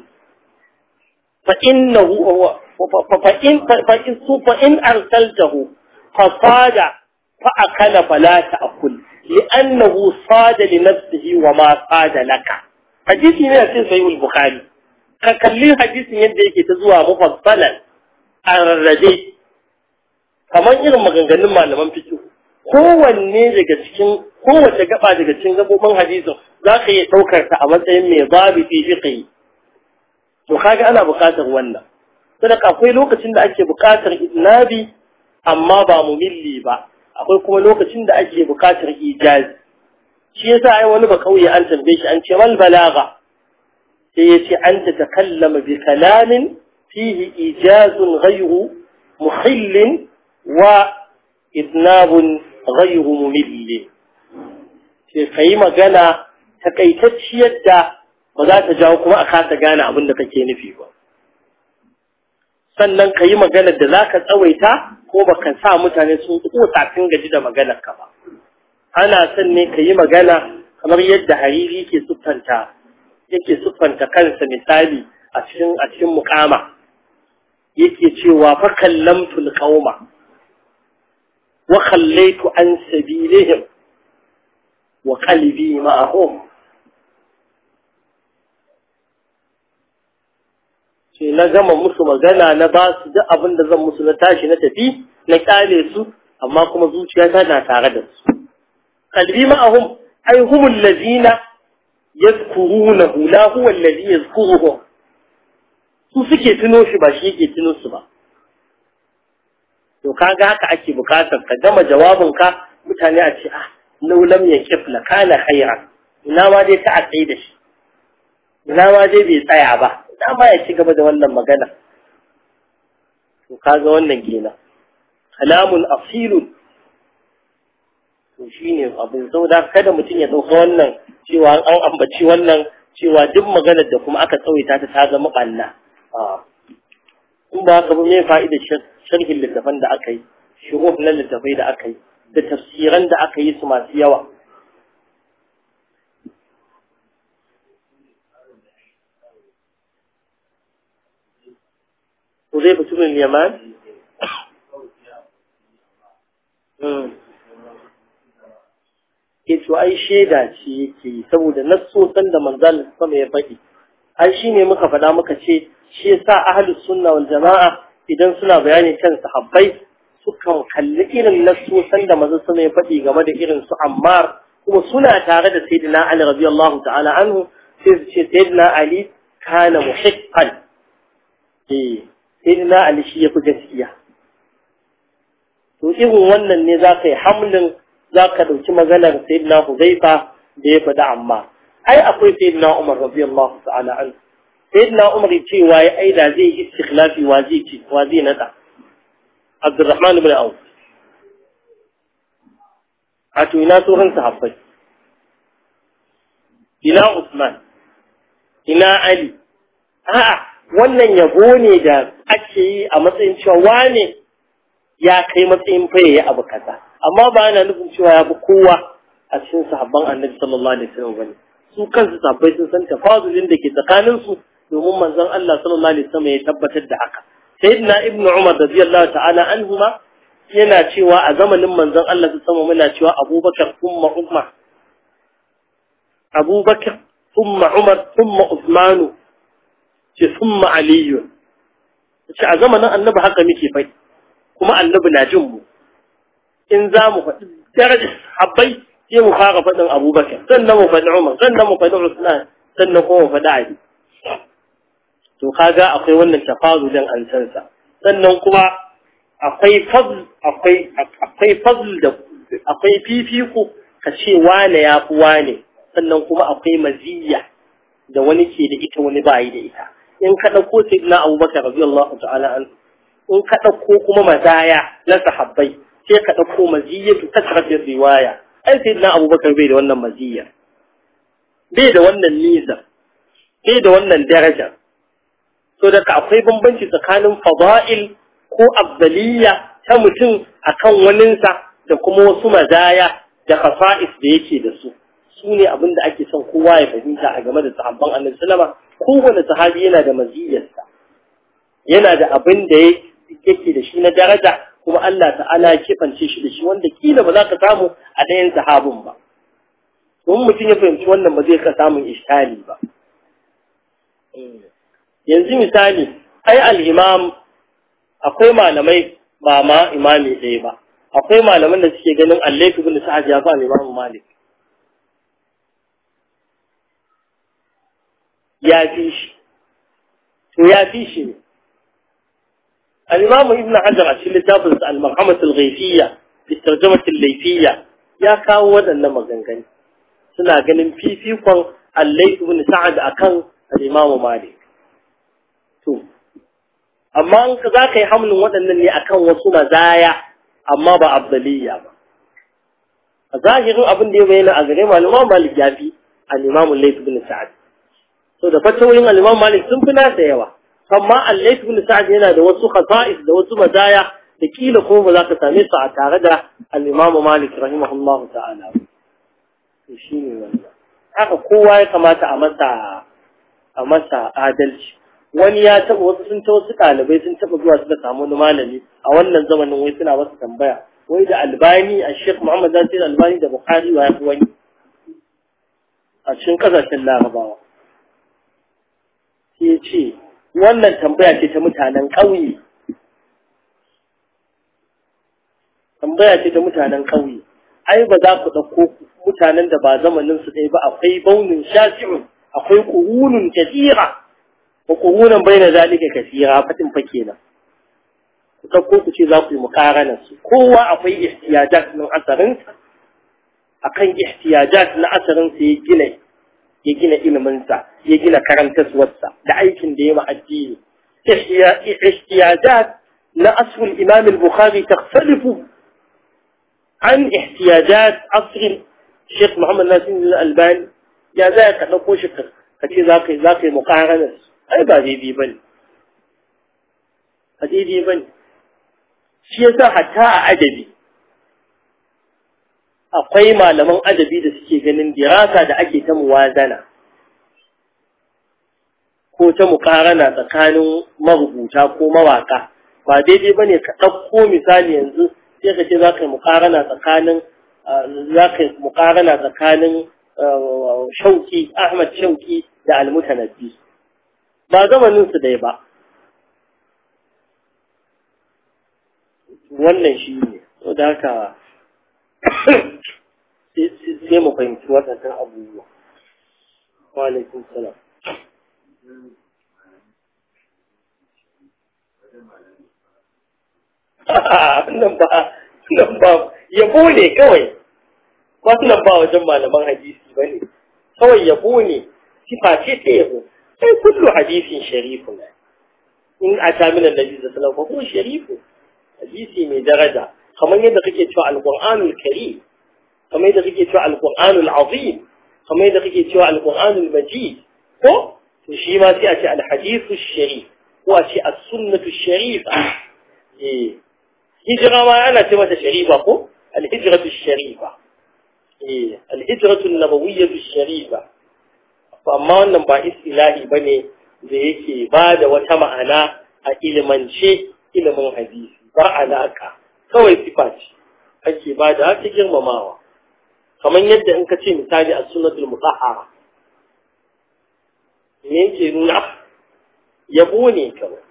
فإنه فإن فإن فإن أرسلته فصاد فأكل فلا تأكل لأنه صاد لنفسه وما صاد لك حديث من في صحيح البخاري ككلي حديث yadda yake ta zuwa mufassalan arrabe kamar irin maganganun malaman fiqh kowanne daga cikin kowace gaba daga cikin gabobin hadisin za ka iya ɗaukar ta a matsayin mai babu fi fiqh to kaga ana buƙatar wannan sadaka akwai lokacin da ake buƙatar idnabi amma ba mumilli ba akwai kuma lokacin da ake buƙatar ijazi shi yasa ai wani ba kauye an tambaye shi an ce mal balagha sai ya ce an tatakallama bi kalamin fihi ijazun ghayru muhillin wa idnabun ghayru mumilli sai kai magana takaitacciyar da ba za ta jawo kuma a kasa gane abin da kake nufi ba sannan ka yi maganar da za ka tsawaita ko ba ka sa mutane sun kusa sun gaji da maganar ka ba ana son ne ka yi magana kamar yadda hariri ke siffanta yake siffanta kansa misali a cikin a cikin mukama yake cewa fa kallamtu alqauma wa khallaitu an sabilihim wa qalbi ma'ahum sai na gama musu magana na ba su duk abin da zan musu na tashi na tafi na kyale su amma kuma zuciyata na tare da su qalbi ma'ahum ay hum allazina yadhkurunahu la huwa allazi yadhkuruhum su suke tuno shi ba shi yake tuno su ba to kaga haka ake bukatar ka gama jawabin ka mutane a ce ah law lam yaqif la kana khayran ina ma dai ta a tsaye da shi ina ma dai bai tsaya ba ina ma ya ci gaba da wannan magana to kaga wannan kenan kalamun asilun to shine abu saboda kada mutum ya dauka wannan cewa an ambaci wannan cewa duk maganar da kuma aka tsawaita ta ta zama ɓanna in ba haka ba me fa'idar sharhin littafan da aka yi shuruh na littafai da aka yi da tafsiran da aka yi su masu yawa Uzaifa ibn Yaman to ai shaida ce yake yi saboda nassosan da manzal sama ya faɗi ai shine muka faɗa muka ce shi yasa ahlus sunna wal jama'a idan suna bayani kan sahabbai sukan kalli irin nassosan da manzal sama ya faɗi game da irin su Ammar kuma suna tare da sayyidina Ali radiyallahu ta'ala anhu sai su ce sayyidina Ali kana muhiqqan eh sayyidina Ali shi yafi gaskiya to irin wannan ne za ka yi hamlin za ka ɗauki maganar sayyidina Hudayfa da ya faɗi amma ai akwai sayyidina Umar radiyallahu ta'ala an sayyidina Umar cewa ya aida zai yi istikhlafi wa zai ci wa zai nada Abdurrahman ibn Auf a to ina tsohon sahabbai ina Usman ina Ali a'a wannan yabo ne da ake yi a matsayin cewa wane ya kai matsayin faye ya abu kaza amma ba yana nufin cewa ya fi kowa a cikin sahabban annabi sallallahu alaihi wasallam bane su kansu sahabbai sun san tafazulin da ke tsakanin su domin manzon Allah sallallahu alaihi wasallam ya tabbatar da haka sayyidina ibnu umar radiyallahu ta'ala anhuma yana cewa a zamanin manzon Allah sallallahu muna cewa abubakar thumma umar abubakar thumma umar thumma usmanu ce thumma aliyu ce a zamanin annabi haka muke fai kuma annabi na jin mu in za mu faɗi darajar habbai sai mu fara faɗin abubakar sannan mu faɗi umar sannan mu faɗi usman sannan kuma mu faɗi ali to kaga akwai wannan tafazulin an san sa sannan kuma akwai fazl akwai akwai fazl da akwai fifiko ka ce wane ya fi wane sannan kuma akwai maziyya da wani ke da ita wani bayi da ita in ka ɗauko sayyidina abubakar radiyallahu ta'ala an in ka ɗauko kuma mazaya na sahabbai sai ka ɗauko maziyyatu ta karfin riwaya ai sayyidina abubakar bai da wannan maziyya bai da wannan niza bai da wannan daraja so daga akwai bambanci tsakanin fada'il ko afdaliyya ta mutum akan waninsa da kuma wasu mazaya da khasa'is da yake da su su ne abin da ake son kowa ya fahimta a game da sahabban annabi sallama kowane sahabi yana da maziyyarsa yana da abin da yake da shi na daraja kuma Allah ta'ala ya kifance shi da shi wanda kila ba za ka samu a ɗayan sahabin ba domin mutum ya fahimci wannan ba zai ka samun iskali ba yanzu misali ai al'imam akwai malamai ba ma imami ɗaya ba akwai malaman da suke ganin allaifi bin sa'ad ya fa imam malik ya fi shi to ya fi shi ne الإمام ابن حجر عشان لتابس المرحمة الغيثية في الترجمة الليثية يا كاو ودن مغنغن سنا ganin fifikon الليث بن سعد akan الإمام مالك to amma in ka zaka yi hamlin waɗannan ne akan wasu mazaya amma ba abdaliya ba a zahirin abin da ya bayyana a gare malama malik ya fi al-imam al-layth bin sa'ad so da fatawoyin al-imam malik sun fi nasa yawa amma allait ibn sa'd yana da wasu khasa'is da wasu mazaya da kila ko ba za ka same su a tare da al-imam malik rahimahullah ta'ala to shine wannan haka kowa ya kamata a masa a masa adalci wani ya taba wasu sun ta wasu ɗalibai sun taba zuwa suka samu wani malami a wannan zamanin wai suna masa tambaya wai da albani a sheikh muhammad nasir albani da bukhari wa ya fi wani a cikin kasashen larabawa sai ya ce wannan tambaya ce ta mutanen ƙauye tambaya ce ta mutanen ƙauye ai ba za ku ɗauko mutanen da ba zamanin su ɗaya ba akwai baunin shafi'un akwai ƙurunun kasira wa ƙurunan bai na zalika kasira fatin fa kenan ku ɗauko ku ce za ku yi muƙaranar su kowa akwai ihtiyajat na asarinsa akan ihtiyajat na asarinsa ya gina ya gina iliminsa ya gina karantaswarsa da aikin da ya ma addini ihtiyajat na asrul imam al-bukhari takhtalifu an ihtiyajat asr Sheikh Muhammad Nasir al-Albani ya za ka dauko shi ka ce za ka yi za ka yi muqarana ai ba daidai bane ba daidai bane shi yasa hatta a adabi akwai malaman adabi da suke ganin dirasa da ake ta muwazana ko ta mukarana tsakanin marubuta ko mawaka ba daidai ba ne ka ɗauko misali yanzu sai ka ce za ka yi mukarana tsakanin za ka mukarana tsakanin shauki Ahmad shauki da almutanabbi ba zamanin su dai ba wannan shi ne da haka sai mu fahimci waɗannan abubuwa wa alaikun salam nan ba nan ba yabo ne kawai wannan ba wajen malaman hadisi ba ne kawai yabo ne sifa ce ta yabo sai kullu hadisin sharifu ne in a ta min annabi sallallahu alaihi wasallam sharifu hadisi mai daraja kamar yadda kake cewa alqur'anul karim kamar yadda kake cewa alqur'anul azim kamar yadda kake cewa alqur'anul majid ko to shi ma sai a ce alhadithu sharif ko a ce as-sunnatu sharifa eh hijira ma ana ce mata sharifa ko alhijratu sharifa eh alhijratu nabawiyyatu sharifa amma wannan ba istilahi bane da yake ba da wata ma'ana a ilimance ilimin hadisi ba alaka kawai sifa ce ake ba da haka girmamawa kamar yadda in ka ce misali a sunnatul mutahhara me yake nuna yabo ne kawai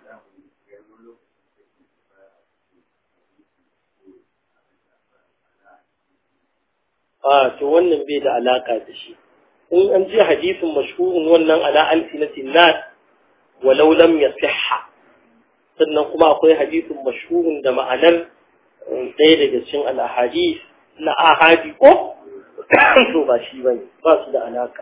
a to wannan bai da alaka da shi in an ji hadisin mashhurin wannan ala alsinatin nas walau lam yasihha sannan kuma akwai hadisin mashhurin da ma'anar ɗaya daga cikin al-ahadith na ahadi ko to ba shi bane ba su da alaka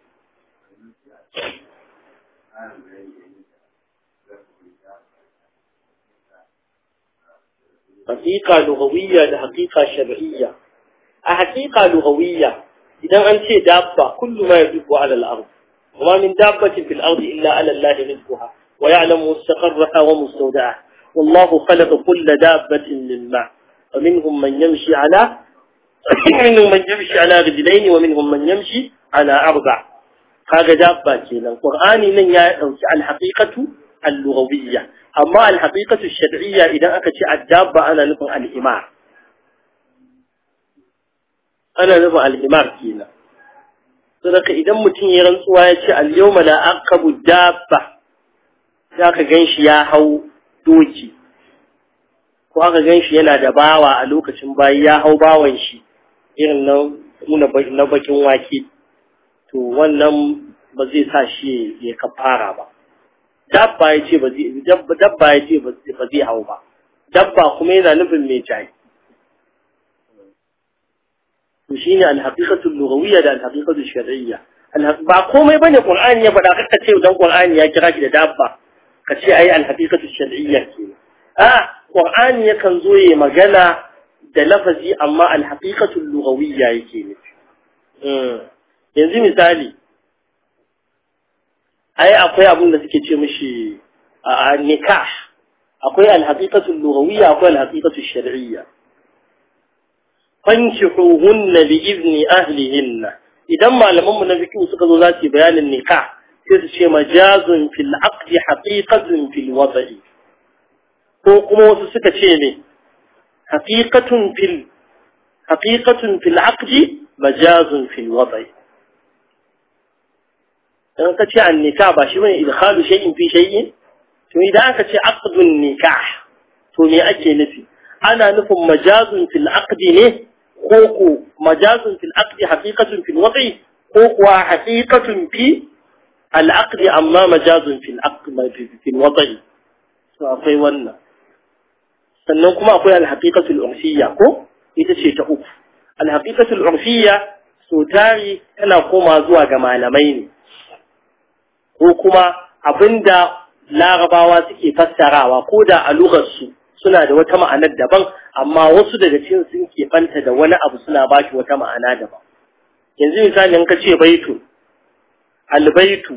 حقيقة لغوية لحقيقة شرعية حقيقة لغوية إذا أنت دابة كل ما يدب على الأرض وما من دابة في الأرض إلا على الله رزقها ويعلم مستقرها ومستودعها والله خلق كل دابة من ماء ومنهم من يمشي على منهم من يمشي على رجلين ومنهم من يمشي على أربع هذا دابة كينا القرآن من الحقيقة اللغوية أما الحقيقة الشرعية إذا أكت الدابة أنا نفع الإمار أنا نفع الإمار كينا صدق إذا متن يرنسوا يتي اليوم لا أقب الدابة ذاك جنش يا هو دوجي ko aka gan shi yana da bawa a lokacin bayi ya hau bawan shi irin na na bakin wake to wannan ba zai sa shi ya kafara ba dabba ya ce ba zai dabba ya ce ba zai hau ba dabba kuma yana nufin mai jayi to shine al-haqiqatu al-lughawiyya da al-haqiqatu al-shar'iyya ba komai bane qur'ani ya faɗa kaka ce dan qur'ani ya kira shi da dabba ka ce ai al-haqiqatu al-shar'iyya ke a qur'ani yakan zo yayi magana da lafazi amma al-haqiqatu al-lughawiyya yake nufi yanzu misali ai akwai abin da suke ce mishi a nikah akwai alhaqiqatu lughawiyya akwai alhaqiqatu shar'iyya fankihuhunna bi izni ahlihinna idan malaman mu na fiqh suka zo za su bayanin nikah sai su ce majazun fil aqdi haqiqatun fil wada'i ko kuma wasu suka ce ne haqiqatun fil haqiqatun fil aqdi majazun fil wada'i in ka ce an nikah ba shi bane idkhalu shay'in fi shay'in to idan aka ce aqdun nikah to me ake nufi ana nufin majazun fil aqdi ne ko ko majazun fil aqdi haqiqatun fil wad'i ko kuwa haqiqatun fi al aqdi amma majazun fil aqdi fil wad'i to akwai wannan sannan kuma akwai al haqiqatul urfiyya ko ita ce ta uku al haqiqatul urfiyya so tari tana koma zuwa ga malamai ne ko kuma abinda larabawa suke fassarawa ko da a lugarsu suna da wata ma'anar daban amma wasu daga cikin sun keɓanta da wani abu suna ba shi wata ma'ana daban yanzu misali in ka ce baitu albaitu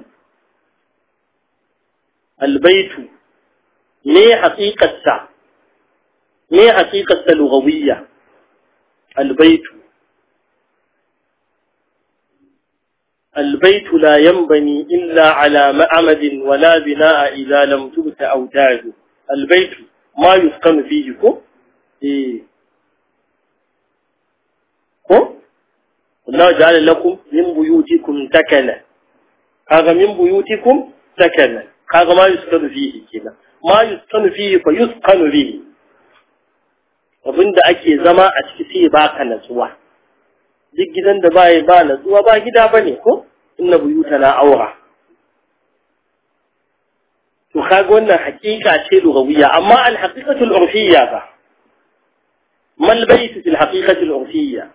albaitu me haƙiƙarsa me haƙiƙarsa lugawiyya albaitu البيت لا ينبني إلا على معمد ولا بناء إذا لم تبت أوتاده البيت ما يسكن فيه كو إيه ko Allah ja'ala lakum min buyutikum sakana kaga min buyutikum sakana kaga ma yuskanu fihi kenan ma yuskanu fihi fa yuskanu bihi abinda ake zama a ciki sai baka natsuwa duk gidan da ba ba natsuwa ba gida bane ko inna buyutana aura to kaga wannan hakika ce lugawiyya amma al haqiqatul urfiyya ba mal bayt fil haqiqatul urfiyya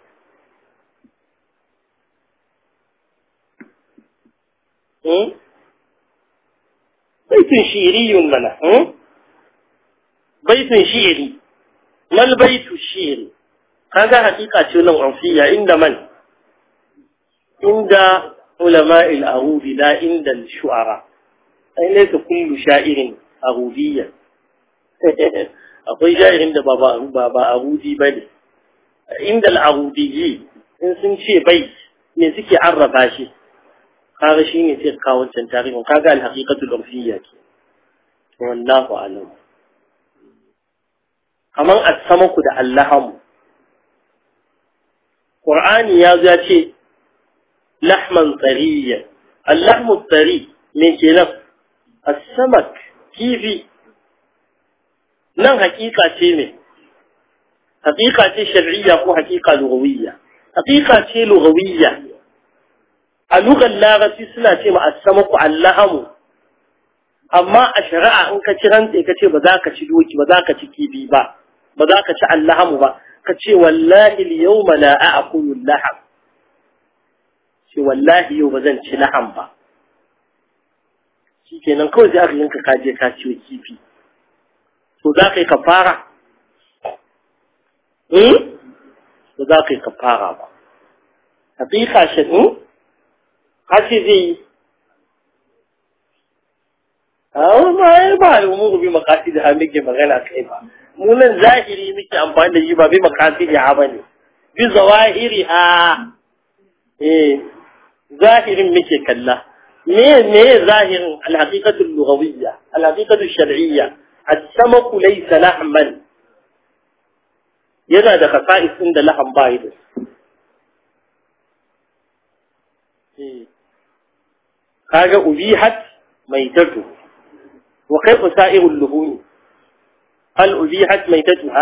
بيت شعري منه بيت شعري ما البيت الشعري هذا حقيقة لهم عرفية عند من عند علماء الأغوب لا عند الشعراء أي ليس كل شاعر أغوبيا akwai ja'irin da ba ba agudi ba ne inda al'agudiyyi in sun ce bai me suke arraba shi kaga shine sai kawo wancan tarihin kaga al-haqiqatul urfiyya ke wallahu alam kaman as-samaku da allaham qur'ani ya zo ya ce lahman tariya al-lahmu tari me kenan as-samak kifi nan haƙiƙa ce ne haƙiƙa ce shar'iyya ko haƙiƙa lughawiyya haƙiƙa ce lughawiyya a lugar larabci suna ce ma asamaku allahamu amma a shari'a in ka ci rantse ka ce ba za ka ci doki ba za ka ci kibi ba ba za ka ci allahamu ba ka ce wallahi yawma la a'kulu laham ce wallahi yau ba zan ci laham ba shikenan kawai sai aka yanka ka je ka ciwo kifi to za ka yi kafara eh to za ka yi kafara ba hakika shi haka zai yi a ma ya ba mu bi makasi da muke magana kai ba mu nan zahiri muke amfani da shi ba bi makasi da ba ne bi zawahiri ha eh zahirin muke kalla me me zahirin alhaqiqatu lughawiyya alhaqiqatu shar'iyya as-samaku laysa lahman yana da khasa'is din da lahan bai da kaga ubihat maitatu wa kayfa sa'irul luhum hal ubihat maitatuha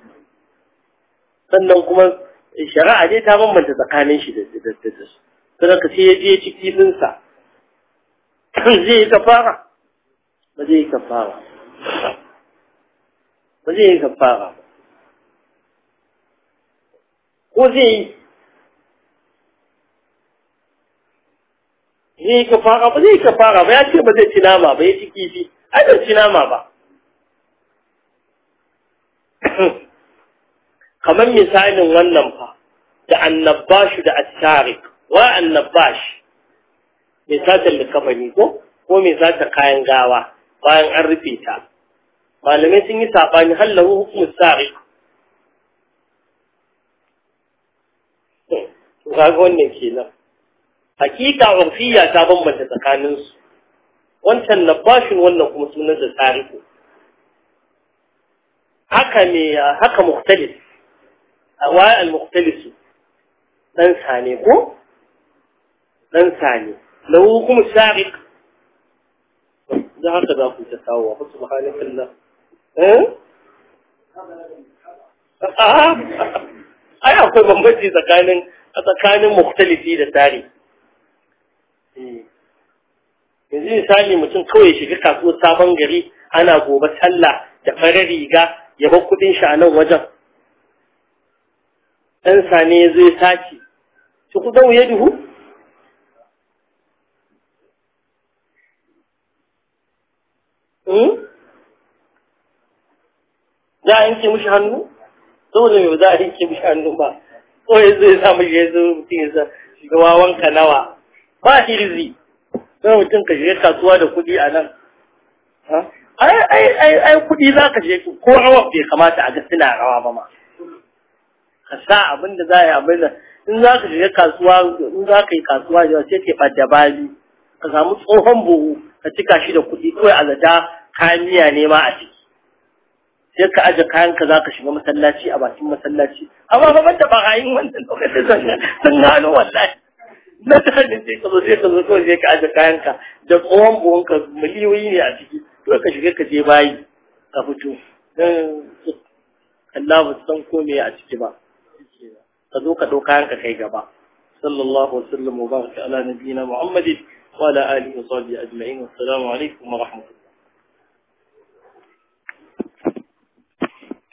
sannan kuma shari'a dai ta bambanta tsakanin shi da da da su sai ka sai ya je ciki din sa zai kafara ba zai kafara ba zai kafara ko zai zai ka fara ba zai ka fara ba ya ce ba zai ci nama ba ya ci kifi ai bai ci nama ba kamar misalin wannan fa da annabashu da asarik wa annabash mai sata likafani ko ko mai sata kayan gawa bayan an rufe ta malamai sun yi saɓani hallahu hukumus sarik kaga wannan kenan hakika urfiya ta bambanta tsakaninsu wancan nabashin wannan kuma sunan da tariku haka ne haka mukhtalif wa al-mukhtalis dan sane ko dan sane lahu kuma sariq da haka za ku ta kawo wa subhanakallah eh ai akwai bambanci tsakanin tsakanin mukhtalifi da tari yanzu misali mutum kawai shiga kasuwar sabon gari ana gobe sallah da farar riga ya bar kudin shi a nan wajen ɗan sane ya zo ya sace shi ku zau ya duhu za a yanke mishi hannu saboda mai ba za a yanke mishi hannu ba ko ya zo ya sa mishi ya zo mutum ya sa shiga wawanka nawa ba hirzi sai mutum ka shiga kasuwa da kuɗi a nan ai ai ai ai kuɗi za ka je ko rawa bai kamata a ga suna rawa ba ma ka sa abin da za a yi abin da in za ka shiga kasuwa in za ka yi kasuwa da sai ka ɓadda bali ka samu tsohon buhu ka cika shi da kuɗi kawai a zata kayan miya ne ma a ciki sai ka aje kayanka za ka shiga masallaci a bakin masallaci amma ba banda barayin wannan lokacin sun gano wallahi na tanin sai ka zo sai ka zo kawai sai ka aje kayanka da tsohon buhunka miliyoyi ne a ciki to ka shiga ka je bayi ka fito Allah ba san ko me a ciki ba ka zo ka ɗau kayanka kai gaba sallallahu alaihi wa sallam wa baraka ala nabiyyina muhammadin wa ala alihi wa sahbihi ajma'in assalamu alaikum wa rahmatullahi